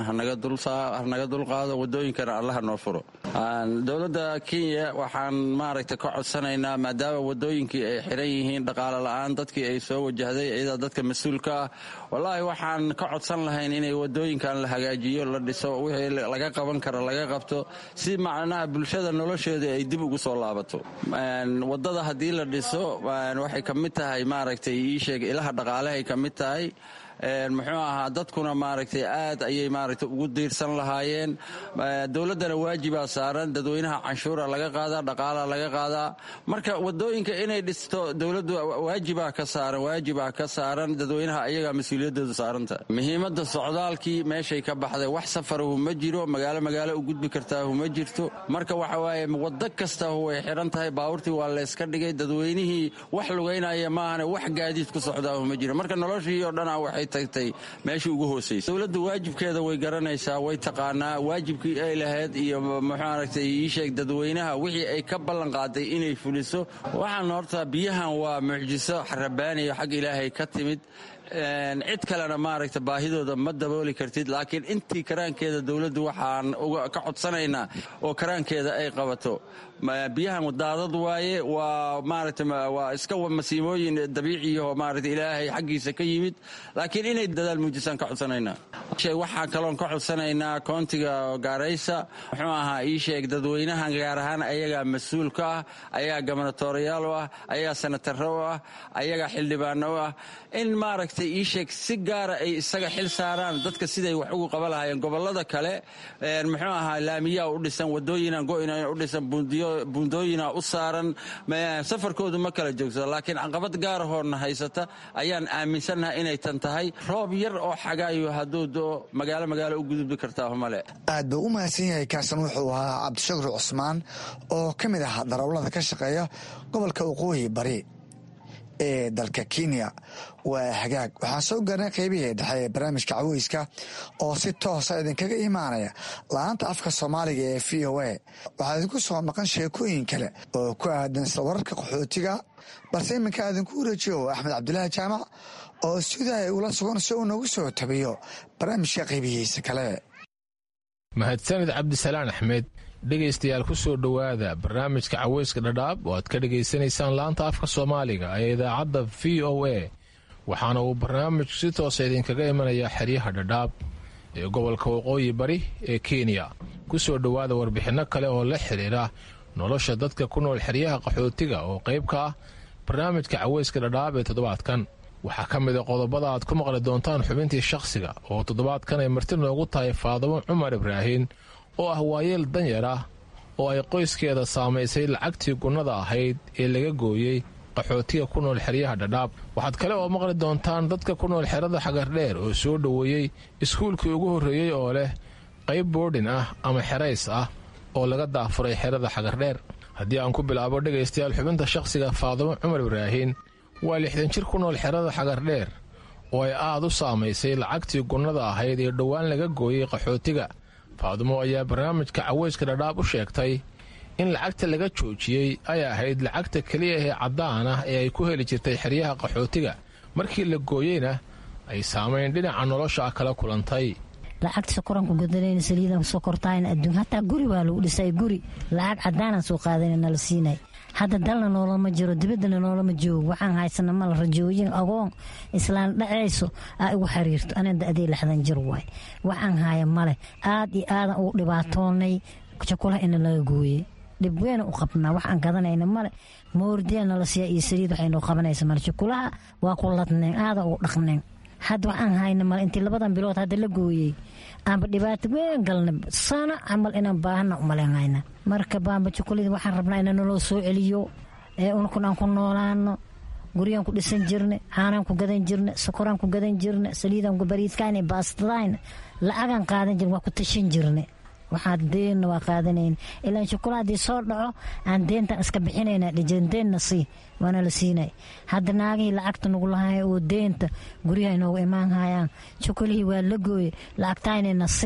hanaga dulqaado wadooyinkana allaha noo furo dowladda kenya waxaan maaragta ka codsanaynaa maadaama wadooyinkii ay xiran yihiin dhaqaale la'aan dadkii ay soo wajahday iyadaa dadka mas-uulka ah wallaahi waxaan ka codsan lahayn inay wadooyinkan la hagaajiyo la dhiso wixii laga qaban kara laga qabto si macnaha bulshada nolosheeda ay dib ugu soo laabato wadada haddii la dhiso waxay ka mid tahay maaragtay ii sheeg ilaha dhaqaalehay ka mid tahay muxuu ahaa dadkuna maaragtay aad ayay maaragtay ugu diirsan lahaayeen dowladdana waajibaa saaran dadweynaha canshuura laga qaadaa dhaqaalaa laga qaadaa marka wadooyinka inay dhisto dowladdu waajibaa ka saaran waajibaa ka saaran dadweynaha ayagaa mas-uuliyadooda saaranta muhiimadda socdaalkii meeshay ka baxday wax safarahu ma jiro magaalo magaalo u gudbi kartaahu ma jirto marka waxa waaye waddo kastahu way xiran tahay baabuurtii waa layska dhigay dadweynihii wax lugaynaya maahane wax gaadiid ku socdaahu ma jiro marka noloshii oo dhana waxay tagtay meeshii ugu hoosaysa dowladda waajibkeeda way garanaysaa way taqaanaa waajibkii ay lahayd iyo muxuu aragtay ii sheeg dadweynaha wixii ay ka ballan qaaday inay fuliso waxaan horta biyahan waa mucjiso xarabaaniyo xag ilaahay ka timid cid kalena maaragta baahidooda ma dabooli kartid laakiin intii karaankeeda dowladdu waxaan ka codsanaynaa oo karaankeeda ay qabato biyahan daadad waaye waa maaragta waa iska masiimooyin dabiiciyaho maaragta ilaahay xaggiisa ka yimid laakiin inay dadaal muujisaan ka codsanaynaa waxaan kaloon ka codsanaynaa koontiga gaaraysa muxuu ahaa ii sheeg dadweynahan gaar ahaan ayagaa mas-uul ka ah ayagaa gobernatooriyaal u ah ayagaa senataro u ah ayagaa xildhibaano u ah in maaragtay ii sheeg si gaara ay isaga xil saaraan dadka siday wax ugu qaba lahaayeen gobolada kale muxuu ahaa laamiyaa u dhisan wadooyinan go-ina u dhisan buundooyina u saaran safarkoodu ma kala joogsado laakiin caqabad gaarahoona haysata ayaan aaminsannaha inay tan tahay roob yar oo xagaayo hadduu doo magaalo magaalo u gudubbi kartaa male aad buu u mahadsan yahay kaasan wuxuu ahaa cabdishakur cusmaan oo ka mid ah darawlada ka shaqeeya gobolka waqooyi bari ee dalka kenya waa hagaag waxaan soo gaarnay qaybihii dhexe ee barnaamijka caweyska oo si toosa idinkaga imaanaya la-aanta afka soomaaliga ee v o a waxaa idinku soo maqan sheekooyin kale oo ku aadan isla wararka qaxootiga balse iminka idinku wareejiyo axmed cabdulaahi jaamac oo sidaay ula sugan si uu noogu soo tabiyo barnaamijka qaybihiisa kale mahadsanid cabdisalaan axmed dhegaystayaal ku soo dhowaada barnaamijka caweyska dhadhaab oo aad ka dhegaysanaysaan laanta afka soomaaliga ee idaacadda v o a waxaana uu barnaamij si toosa idinkaga imanayaa xeryaha dhadhaab ee gobolka waqooyi bari ee kenya ku soo dhowaada warbixinno kale oo la xidhiira nolosha dadka ku nool xeryaha qaxootiga oo qayb ka ah barnaamijka caweyska dhadhaab ee toddobaadkan waxaa ka mid a qodobada aad ku maqli doontaan xubintii shakhsiga oo toddobaadkan ay marti noogu tahay faadamo cumar ibraahin oo ah waayeel danyar ah oo ay qoyskeeda saamaysay lacagtii gunnada ahayd ee laga gooyey qaxootiga ku nool xeryaha dhadhaab waxaad kale oo maqli doontaan dadka ku nool xerada xagardheer oo soo dhoweeyey iskuulkii ugu horreeyey oo leh qayb boodhin ah ama xerays ah oo laga daafuray xerada xagardheer haddii aan ku bilaabo dhegaystayaal xubinta shakhsiga faadamo cumar ibraahin waa lixdan jir ku nool xerada xagardheer oo ay aad u saamaysay lacagtii gunnada ahayd ee dhowaan laga gooyey qaxootiga faadumo ayaa barnaamijka caweyska dhadhaab u sheegtay in lacagta laga joojiyey ay ahayd lacagta keliya ee caddaan ah ee ay ku heli jirtay xeryaha qaxootiga markii la gooyeyna ay saamayn dhinaca nolosha kala kulantay lacagta sokoranku gudanayna saliidan sokortaayna adduun hataa guri waa lagu dhisay guri lacag caddaanaan soo qaadana nala siinay hadda dalna noolama jiro dibaddana noolama joogo waxaan haysana mala rajooyin agoon islaan dhacayso aa igu xiriirto ana da-dee lixdan jir waay waxaan haya male aad iyo aadan ugu dhibaatoonay jakulaha ina laga gooyey dhib weyna u qabnaa waxaan gadanayna male moordiya nala siiya iyo saliid waxaynoo qabanaysa male jakulaha waa ku ladneen aadan ugu dhaqneen hadda waxaan hayna male intii labadan bilood hadda la gooyey aanba dhibaato weyn galna sana camal inaan baahana umalenhayna marka baamba jukuladi waxaan rabnaa ina naloo soo celiyo ee unkun aan ku noolaano guryaan ku dhisan jirne caanaan ku gadan jirne sokoraan ku gadan jirne saliidaan ku bariidkaan baastadaan lacagaan qaadan jirne waa ku tashan jirne waxaa deenna waa qaadanayna ilaan shukula haddii soo dhaco aan deentan iska bixinayna dhijandeenna sii waana la siinay hadda naagihii lacagta nagu lahaaya oo deenta guryaha inoogu imaan hayaan shukulihii waa la gooye lacagtaynayna siya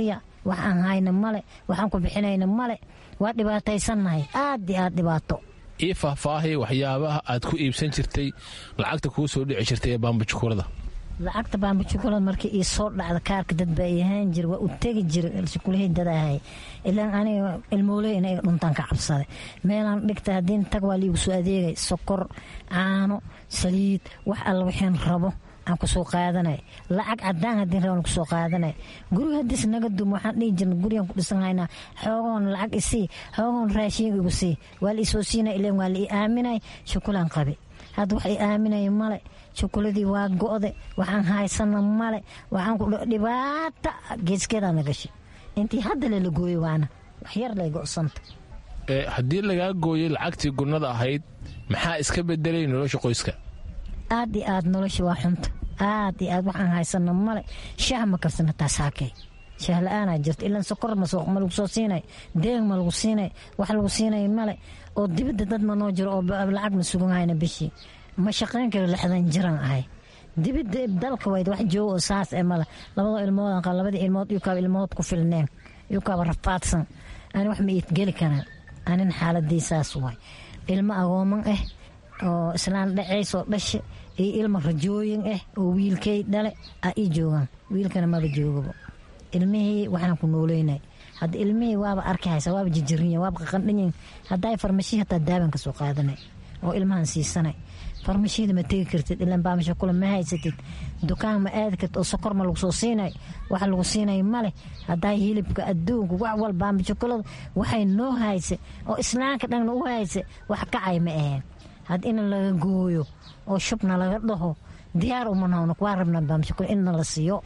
wax aan hayna male waxaan ku bixinayna male waa dhibaataysannahay aad iyo aad dhibaato ii faahfaahay waxyaabaha aad ku iibsan jirtay lacagta kuu soo dhici jirtay ee baambajukuurada lacagta baambajukulada markii ii soo dhacda kaarka dad baa ii ahaan jira waa u tegi jira shukulahii dad ahay ilaan aniga ilmooley in iga dhuntaan ka cabsaday meelaan dhigta haddiin tag waa liigu soo adeegay sokor caano saliid wax alla wixiin rabo aan kusoo qaadanay lacag cadaan haddiin rabaan kusoo qaadanay guriga haddiis naga dum waxaan dhihi jirna gurigaan ku dhisan haynaa xoogoon lacag isii xoogoon raashin igu sii waa la isoo siinay ileen waa la ii aaminay shukulaan qabi hadda wax ii aaminaya male shukuladii waa go'de waxaan haysana male waxaan ku dhibaata geeskeedaa na gashay intii hadda lela gooyo waana wax yar lay go'santa haddii lagaa gooyey lacagtii gurnada ahayd maxaa iska bedelay nolosha qoyska aad iyo aad nolosha waa xunta aad iyo aad waxaan haysana male shaah ma karsana taasaakey shaah la-aanaa jirta ilaan sokor ma lagu soo siinay deeg ma lagu siinay wax lagu siinay male oo dibadda dad ma noo jiro oo lacag ma sugan hayna bishii ma shaqayn karo lixdan jiraan ahay dibadda dalka wayd wax joogo oo saas ee male labadoo ilmood qaa labadii ilmood yukaaba ilmood ku filneen yukaaba rafaadsan ani wax ma iid geli karaan anin xaaladii saas waay ilmo agooman ah oo islaan dhacaysoo dhashe iyo ilma rajooyin ah oo wiilkay dhale a ii joogaan wiilkana maba joogaba ilmihii waxaan ku nooleynay hadda ilmihii waaba arki haysa waaba jijiriya waaba qaqandhanyin haddaa farmashii hataa daaban ka soo qaadanay oo ilmahan siisanay farmashiida ma tegi kartid ilaan baamasha kule ma haysatid dukaan ma aadi kartid oo sokor ma lagu soo siinay wax lagu siinay male haddaa hilibka adduunka wax wal baambashakulada waxay noo hayse oo islaanka dhanna u hayse wax kacay ma aheen had in laga gooyo oo shubna laga dhaho diyaar uma noqno waa rabnaa baamashakule inna la siiyo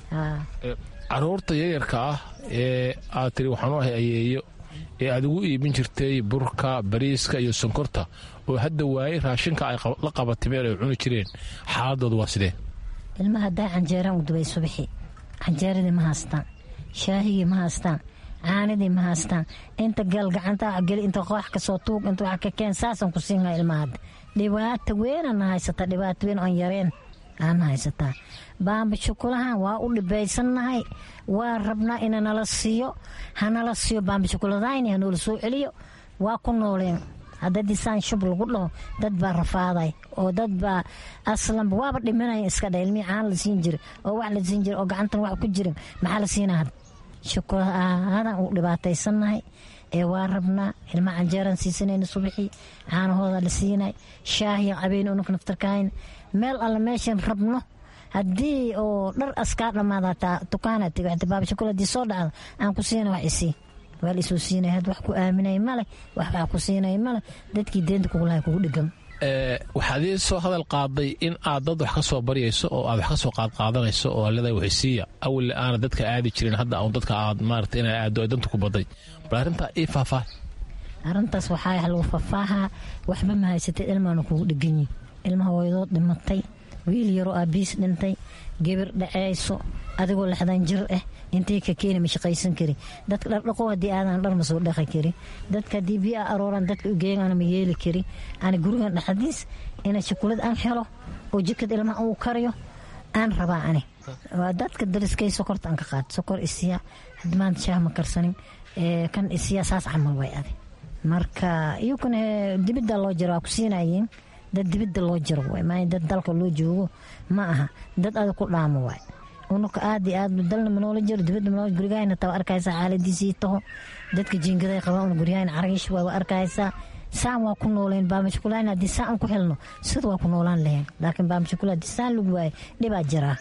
caruurta yaryarka ah ee aad tiri waxaan u ahay ayeeyo ee aad ugu iibin jirtay burka bariiska iyo sonkorta oo hadda waayey raashinka ay la qabatimeen ay cuni jireen xaaladooda waa sidee ilmaha haddaa canjeeraan u dubay subaxii canjeeradii ma haystaan shaahigii ma haystaan caanidii ma haystaan inta gal gacanta geli inta wax kasoo tuug inta wax ka keen saasaan ku siinaa ilmaha hadda dhibaata weynana haysata dhibaata weyn oon yareen aana haysataa baamba shukulahan waa u dhibaysannahay waa rabnaa ina nala siiyo hanala siiyo baamba shukuladayni hanoola soo celiyo waa ku nooleen hadda disaan shub lagu dhaho dad baa rafaaday oo dad baa aslanba waaba dhimanaya iska dha ilmihii caan la siin jira oo wax la siin jira oo gacantan wax ku jirin maxaa la siinaa had shukulahadan u dhibaataysannahay ee waa rabnaa ilma canjeeraan siisanayna subaxii caanahooda la siinay shaahiya cabeyn ununka naftarkahayn meel alle meeshan rabno haddii oo dhar askaa dhammaada hataa dukaana tegi hataa baabashakul haddii soo dhacdo aan ku siina wax isii waa la isoo siinay had wax ku aaminay male wax wax ku siinay male dadkii deenta kugulahay kugu dhegan waxaad ii soo hadal qaaday in aad dad wax ka soo baryayso oo aad wax ka soo qaadqaadanayso oo alada waxisiiya awille aana dadka aadi jirin hadda un dadka aad maarata inay aado ay danta ku baday bal arrintaa ii faahfaah arrintaas waxaa lagu faahfaahaa waxba ma haysatay ilmaana kugu dheganyi ilmaha hooyadood dhimatay wiil yaroo aabiis dhintay gebir dhaceyso adigoo lixdan jir ah intay ka keeni ma shaqaysan kari dadka dhardhaqo haddii aadan dhar ma soo dhaqi kari dadka haddii biyo a arooran dadka ugeeyan ma yeeli kari ani gurigan dhexdiis ina shukulad aan helo oo jikad ilmaha uu kariyo aan rabaa ani waa dadka dariskay sokorta aan ka qaad sokor isiya had maanta shaah ma karsanin kan isiya saas camal way adi marka iyukuna dibidda loo jira waa ku siinayiin dad dibidda loo jiro waay maa dad dalka loo joogo ma aha dad adag ku dhaamo waay unuka aad iyo aad dalna manoola jiro dibadda manoola gurigahayna taa arkaysaa xaaladiisii taho dadka jiingaday qabaan una guryahayna caragish waa arkaysaa saan waa ku nooleen baamashkulaan haddii saan ku helno sida waa ku noolaan lahayn laakiin baamashkul haddii saan lagu waayo dhibaa jiraa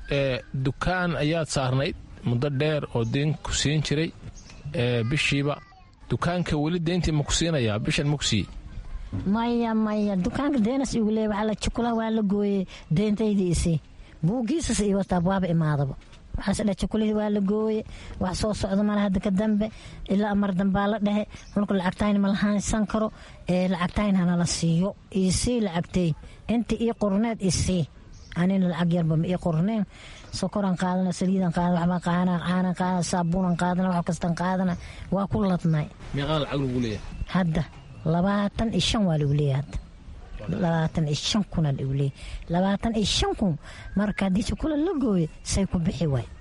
dukaan ayaad saarnayd muddo dheer oo deen ku siin jiray bishiiba dukaanka weli deyntii ma ku siinayaa bishan ma ku siiyey maya maya dukaanka deenas igu leey waxaa la jukula waa la gooyey deentaydii isii buugiisas iyo wataab waaba imaadaba waxaas dha jukulihii waa la gooye wax soo socdo male hadda ka dambe ilaa mar dambaa la dhehe mulka lacagtayn ma lahaansan karo ee lacagtayn hana la siiyo isii lacagtay inta ii qorneed isii anina lacag yarba ma ii qorneen sokoran qaadana saliidan qaadana waxbaa qaadana caanan qaadana saabuunan qaadana wax kastan qaadana waa ku ladnay meeqaa lacag lagu leeyahay hadda labaatan iyo shan waa lagu leeyahay hadda labaatan iyo shan kuna lagu leeyahay labaatan iyo shan kun marka haddii sukula la gooyo say ku bixi waay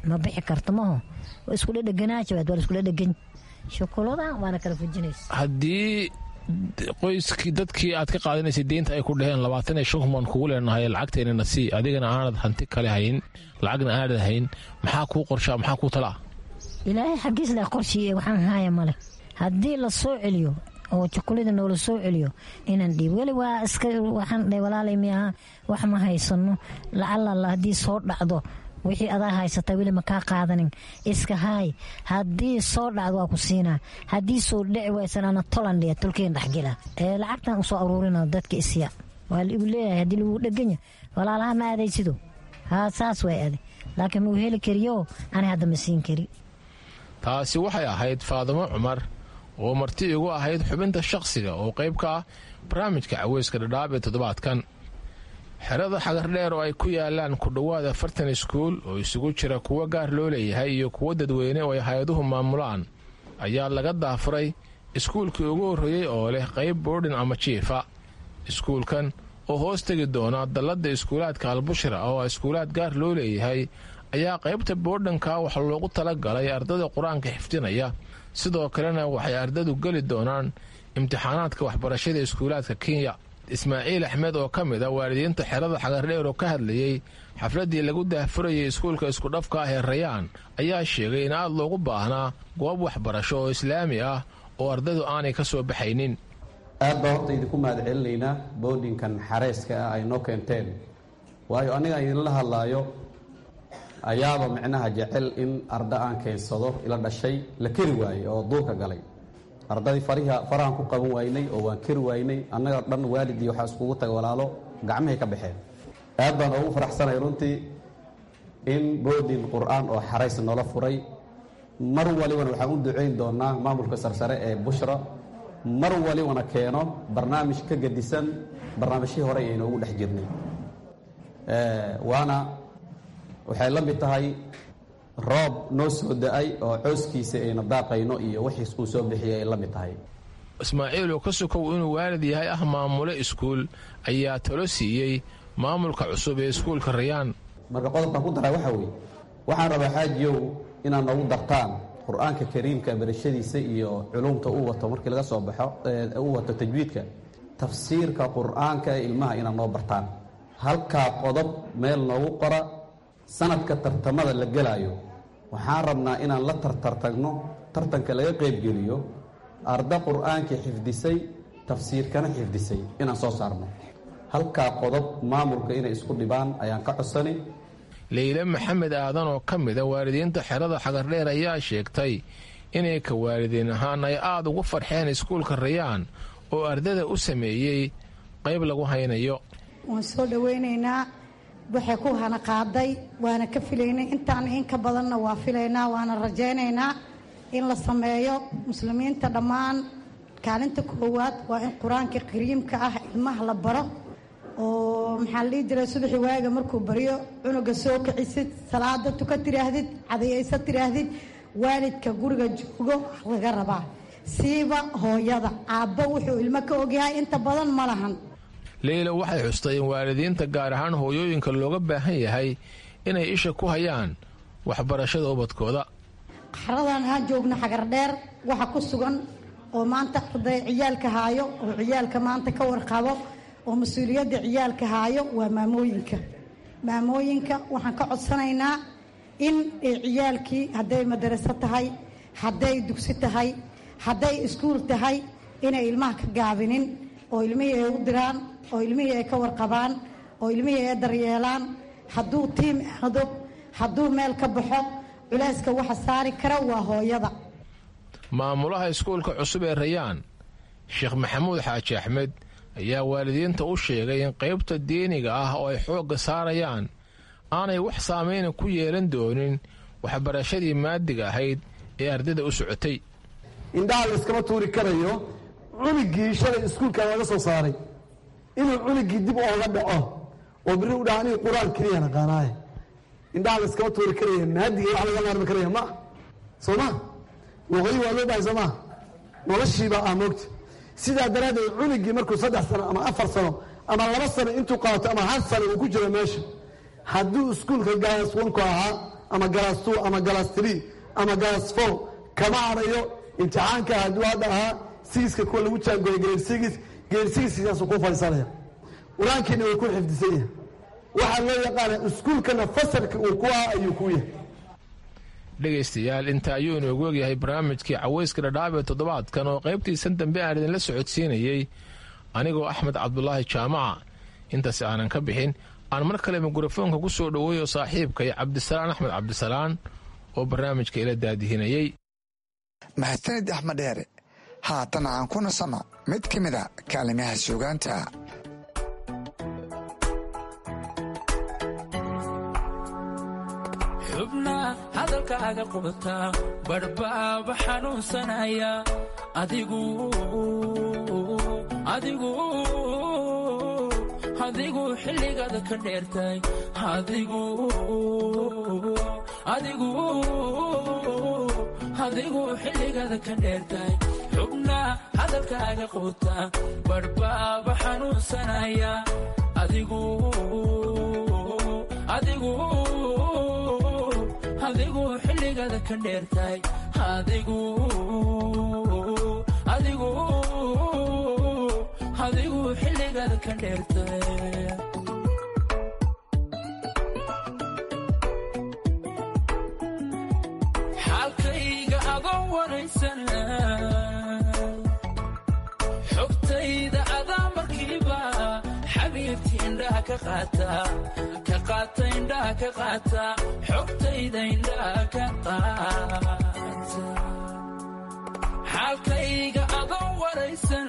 ma bixi karto maho waa isku dhedheganaaja waa la isku dhedhegan shukulada waana kala fujinaysa haddii qoyskii dadkii aad ka qaadanaysay deynta ay ku dhaheen labaatan iyo shan kun baan kugu leenahay lacagteenana sii adigana aanad hanti kale hayn lacagna aanad hayn maxaa kuu qorshaa maxaa kuu talaa ilaahay xaggiis leh qorshiiye waxaan haaya male haddii la soo celiyo oo jukulada noola soo celiyo inaan dhiib weli waa iska waxaan dhe walaalay miyaha wax ma haysano lacalala haddii soo dhacdo wixii adaa haysata weli ma kaa qaadanin iska haay haddii soo dhacdo waa ku siinaa haddii soo dhici waysan ana tolandhiya tolkeen dhexgela ee lacagtan usoo aruurina dadka isya waa ligu leeyahay haddii lagu dheganya walaalaha ma aadaysido haa saas way ade laakiin mau heli kariyo ani hadda ma siin kari taasi waxay ahayd faadimo cumar oo marti igu ahayd xubinta shaqsiga oo qayb ka ah barnaamijka caweyska dhadhaab ee toddobaadkan xerada xagardheer oo ay ku yaalaan ku dhowaad afartan iskuul oo isugu jira kuwo gaar loo leeyahay iyo kuwo dadweyne oo ay hay-aduhu maamulaan ayaa laga daafuray iskuulkii ugu horreeyey oo leh qayb boodhin ama jiifa iskuulkan oo hoos tegi doona dalladda iskuulaadka albushra oo ah iskuulaad gaar loo leeyahay ayaa qaybta boodhanka wax loogu tala galay ardada qur-aanka xifdinaya sidoo kalena waxay ardadu geli doonaan imtixaanaadka waxbarashada iskuulaadka kenya ismaaciil axmed oo ka mid a waalidiinta xerada xagardheer oo ka hadlayey xafladdii lagu daahfurayay iskuulka iskudhafka ah ee rayaan ayaa sheegay in aad loogu baahnaa goob waxbarasho oo islaami ah oo ardadu aanay ka soo baxaynin aad baa horta idinku mahad celinaynaa boodhinkan xareyska ah ay noo keenteen waayo aniga idinla hadlaayo ayaaba micnaha jecel in arda aan keensado ila dhashay la keri waayey oo duurka galay ardadii fariha farahan ku qaban waynay oo waan keri waynay annaga dhan waalidii waxaa iskugu taga walaalo gacmahay ka baxeen aad baan ugu faraxsanay runtii in boodin qur-aan oo xarays noola furay mar walibana waxaan u ducayn doonaa maamulka sarsare ee bushra mar walibana keeno barnaamij ka gedisan barnaamijyii hore aynoogu dhex jirnay waana waxay la mid tahay roob noo soo da-ay oo cooskiisa ayna daaqayno iyo wixiis uu soo bixiyay ay la mid tahay ismaaciil oo ka sokow inuu waalid yahay ah maamule iskuul ayaa talo siiyey maamulka cusub ee iskuulka rayaan marka qodobkan ku daraa waxaa weeye waxaan rabaa xaajiyow inaad noogu dartaan qur-aanka kariimka barashadiisa iyo culumta uu wato markii laga soo baxo uu wato tajwiidka tafsiirka qur-aanka ee ilmaha inaad noo bartaan halkaa qodob meel noogu qora sanadka tartamada la gelaayo waxaan rabnaa inaan la tartartagno tartanka laga qaybgeliyo arda qur-aankii xifdisay tafsiirkana xifdisay inaan soo saarno halkaa qodob maamulka inay isku dhibaan ayaan ka codsani leyle maxamed aadan oo ka mida waalidiinta xerada xagardheer ayaa sheegtay inay ka waalidiin ahaan ay aada ugu farxeen iskuulka rayaan oo ardada u sameeyey qayb lagu haynayo waan soo dhoweynaynaa waxay ku hana qaaday waana ka filaynay intaan in ka badanna waa filaynaa waana rajaynaynaa in la sameeyo muslimiinta dhammaan kaalinta koowaad waa in qur-aanka kariimka ah ilmaha la baro oo maxaa la dhihi jiray subaxii waaga markuu baryo cunuga soo kicisid salaada tuka tiraahdid cadayaysa tiraahdid waalidka guriga joogo laga rabaa siiba hooyada aabbo wuxuu ilmo ka ogyahay inta badan ma lahan leyla waxay xustay in waalidiinta gaar ahaan hooyooyinka looga baahan yahay inay isha ku hayaan waxbarashada ubadkooda qaradan aan joogno xagardheer waxa ku sugan oo maanta arday ciyaalka haayo oo ciyaalka maanta ka warqabo oo mas-uuliyadda ciyaalka haayo waa maamooyinka maamooyinka waxaan ka codsanaynaa in ciyaalkii hadday madaraso tahay hadday dugsi tahay hadday iskuul tahay inay ilmaha ka gaabinin oo ilmihii ay u diraan oo ilmihii ay ka warqabaan oo ilmihii ay daryeelaan hadduu tiim aado hadduu meel ka baxo culayska waxa saari kara waa hooyada maamulaha iskuulka cusub ee rayaan sheekh maxamuud xaaji axmed ayaa waalidiinta u sheegay in qaybta diiniga ah oo ay xoogga saarayaan aanay wax saameyna ku yeelan doonin waxbarashadii maadiga ahayd ee ardada u socotay indhaha layskama tuuri karayo cunigii shalay iskuulkan laga soo saaray inuu cunigii dib ooga dhaco oo biri u dhaha aniga qur-aan keliya naqaanaaye indhaha layskama tuuri karaya maadiga wax laga maarmi karaya ma soo ma luqadii waa loo bahay soo maa noloshiibaa ah moogta sidaa daraaddeed cunigii markuu saddex sano ama afar sano ama laba sano intuu qaato ama hal sano uu ku jiro meesha hadduu iskuulka gaaswanku ahaa ama galaas two ama galaas three ama galaas four kama harayo imtixaanka hadduu hadda ahaa sigiska kuwa lagu jaangooya grade six grade sixkaasuu ku fadhiisanaya qur-aankiina way ku xifdisan yahay waxaa loo yaqaana iskuulkana fasalka uu ku ah ayuu ku yahay dhegaystayaal inta ayuu inoogu ogyahay barnaamijkii caweyska dhadhaab ee toddobaadkan oo qaybtiisan dambe aan idinla socodsiinayey anigoo axmed cabdulaahi jaamaca intaas aanan ka bixin aan mar kale mikrofoonka ku soo dhoweeyo saaxiibkay cabdisalaan axmed cabdisalaan oo barnaamijka ila daadihinayey mahadsanid axmed dheere haatan aan ku nasanno mid ka mid a kaalimaha suugaanta xubna hadalkaaga qubta badhbaaba xanuunsanaya adigu adigu adigu xilligaada ka dheertay adigu adigu adigu xilligaada ka dheertay xubna hadalkaaga qubta badhbaaba xanuunsanaya adigu adigu adigu xilligaada ka dheertay adigu adigu adigu xilligaada ka dheertay xaalkayga adoo waraysan xogtayda adaa markiiba xabiibti indhaha ka qaata ka qaata indhaha ka qaata xogtayda indhaha ka qaata xaalkayga adoo waraysan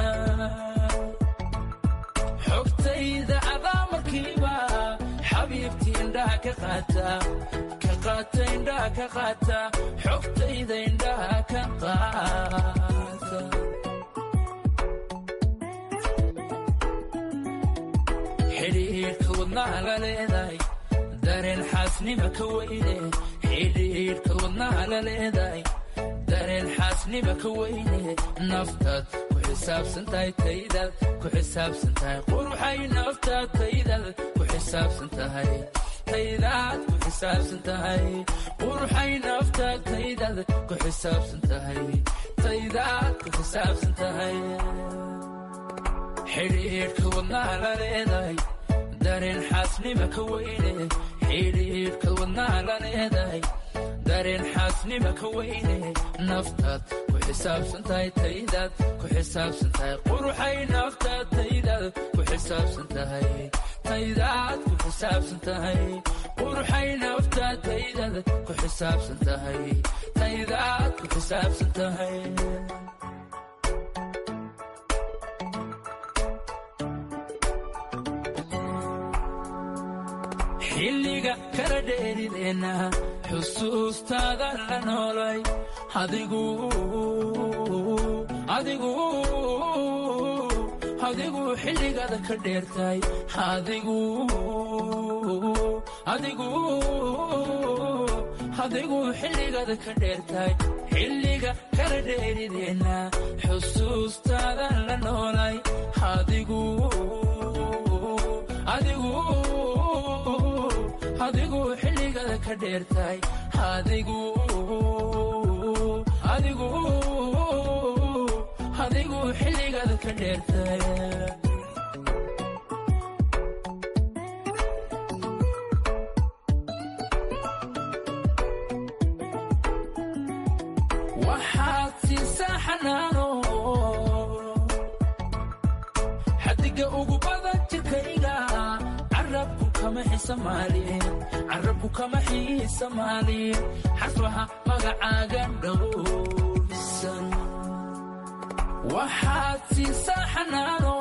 xogtayda adaa markiiba xabiibti indhaha ka qaata ka qaata indhaha ka qaata xogtayda indhaha ka qaata xidhiidhka wadnaha la leedahay dareen xaasnima ka weyne xidhiidhka wadnaha la leedahay dareen xaasnima ka weyne naftaad ku xisaabsan tahay taydaad ku xisaabsan tahay quruxay naftaad taydaad ku xisaabsan tahay taydaad ku xisaabsan tahay quruxay naftaad taydaad ku xisaabsan tahay taydaad ku xisaabsan tahay xidhiidhka wadnaha la leedahay dareen xaasnima ka weyne xidhiidhka wadnaha la leedahay dareen xaasnima ka weyne naftaad ku xisaabsan tahay taydaad ku xisaabsan tahay quruxay naftaad taydaad ku xisaabsan tahay taydaad ku xisaabsan tahay quruxay naftaad taydaad ku xisaabsan tahay taydaad ku xisaabsan tahay xilliga kala dheerideenna xusuustaada la noolay adigu adigu adigu xilligaada ka dheertay adigu adigu adigu xilligaada ka dheertay xilliga kala dheerideenna xusuustaada la noolay adigu adigu adigu xilligaada ka dheertay adigu adigu adigu xilligaada ka dheertay waxaad siisaa xanaano xadiga ugu badan jirkayga carabku kama xisamaalin carabku kama xiisamaalin xarfaha magacaaga dhowrsan waxaad siisaa xanaano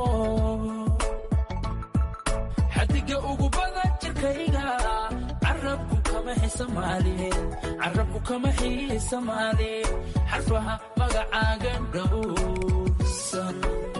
xadiga ugu badan jirkayga carabku kama xisamaalin carabku kama xiisamaalin xarfaha magacaaga dhowrsan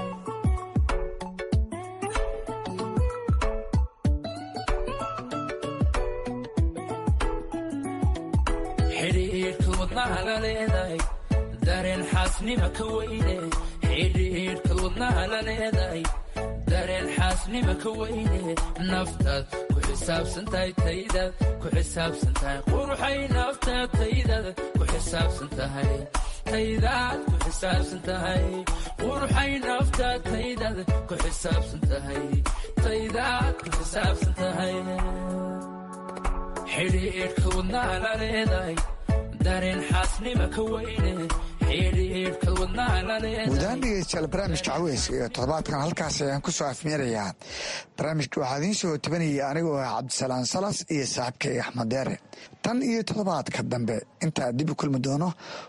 xidhiidhka wadnaha la leedahay dareen xaasnima ka weyne xidhiidhka wadnaha la leedahay dareen xaasnima ka weyne naftaad ku xisaabsan tahay taydaad ku xisaabsan tahay quruxay naftaad taydaad ku xisaabsan tahay taydaad ku xisaabsan tahay quruxay naftaad taydaad ku xisaabsan tahay taydaad ku xisaabsan tahay xidhiidhka wadnaha la leedahay dareen xaasnima ka weyne xidhiidhka wadnaha la leedahay guudahaan dhegeystayaal barnaamijka caweyska iyo toddobaadkan halkaas ayaan ku soo afmeerayaa barnaamijka waxaa idiin soo tabanayay anigoo ah cabdisalaan salas iyo saaxiibkay axmed deere tan iyo toddobaadka dambe intaa dib u kulmi doono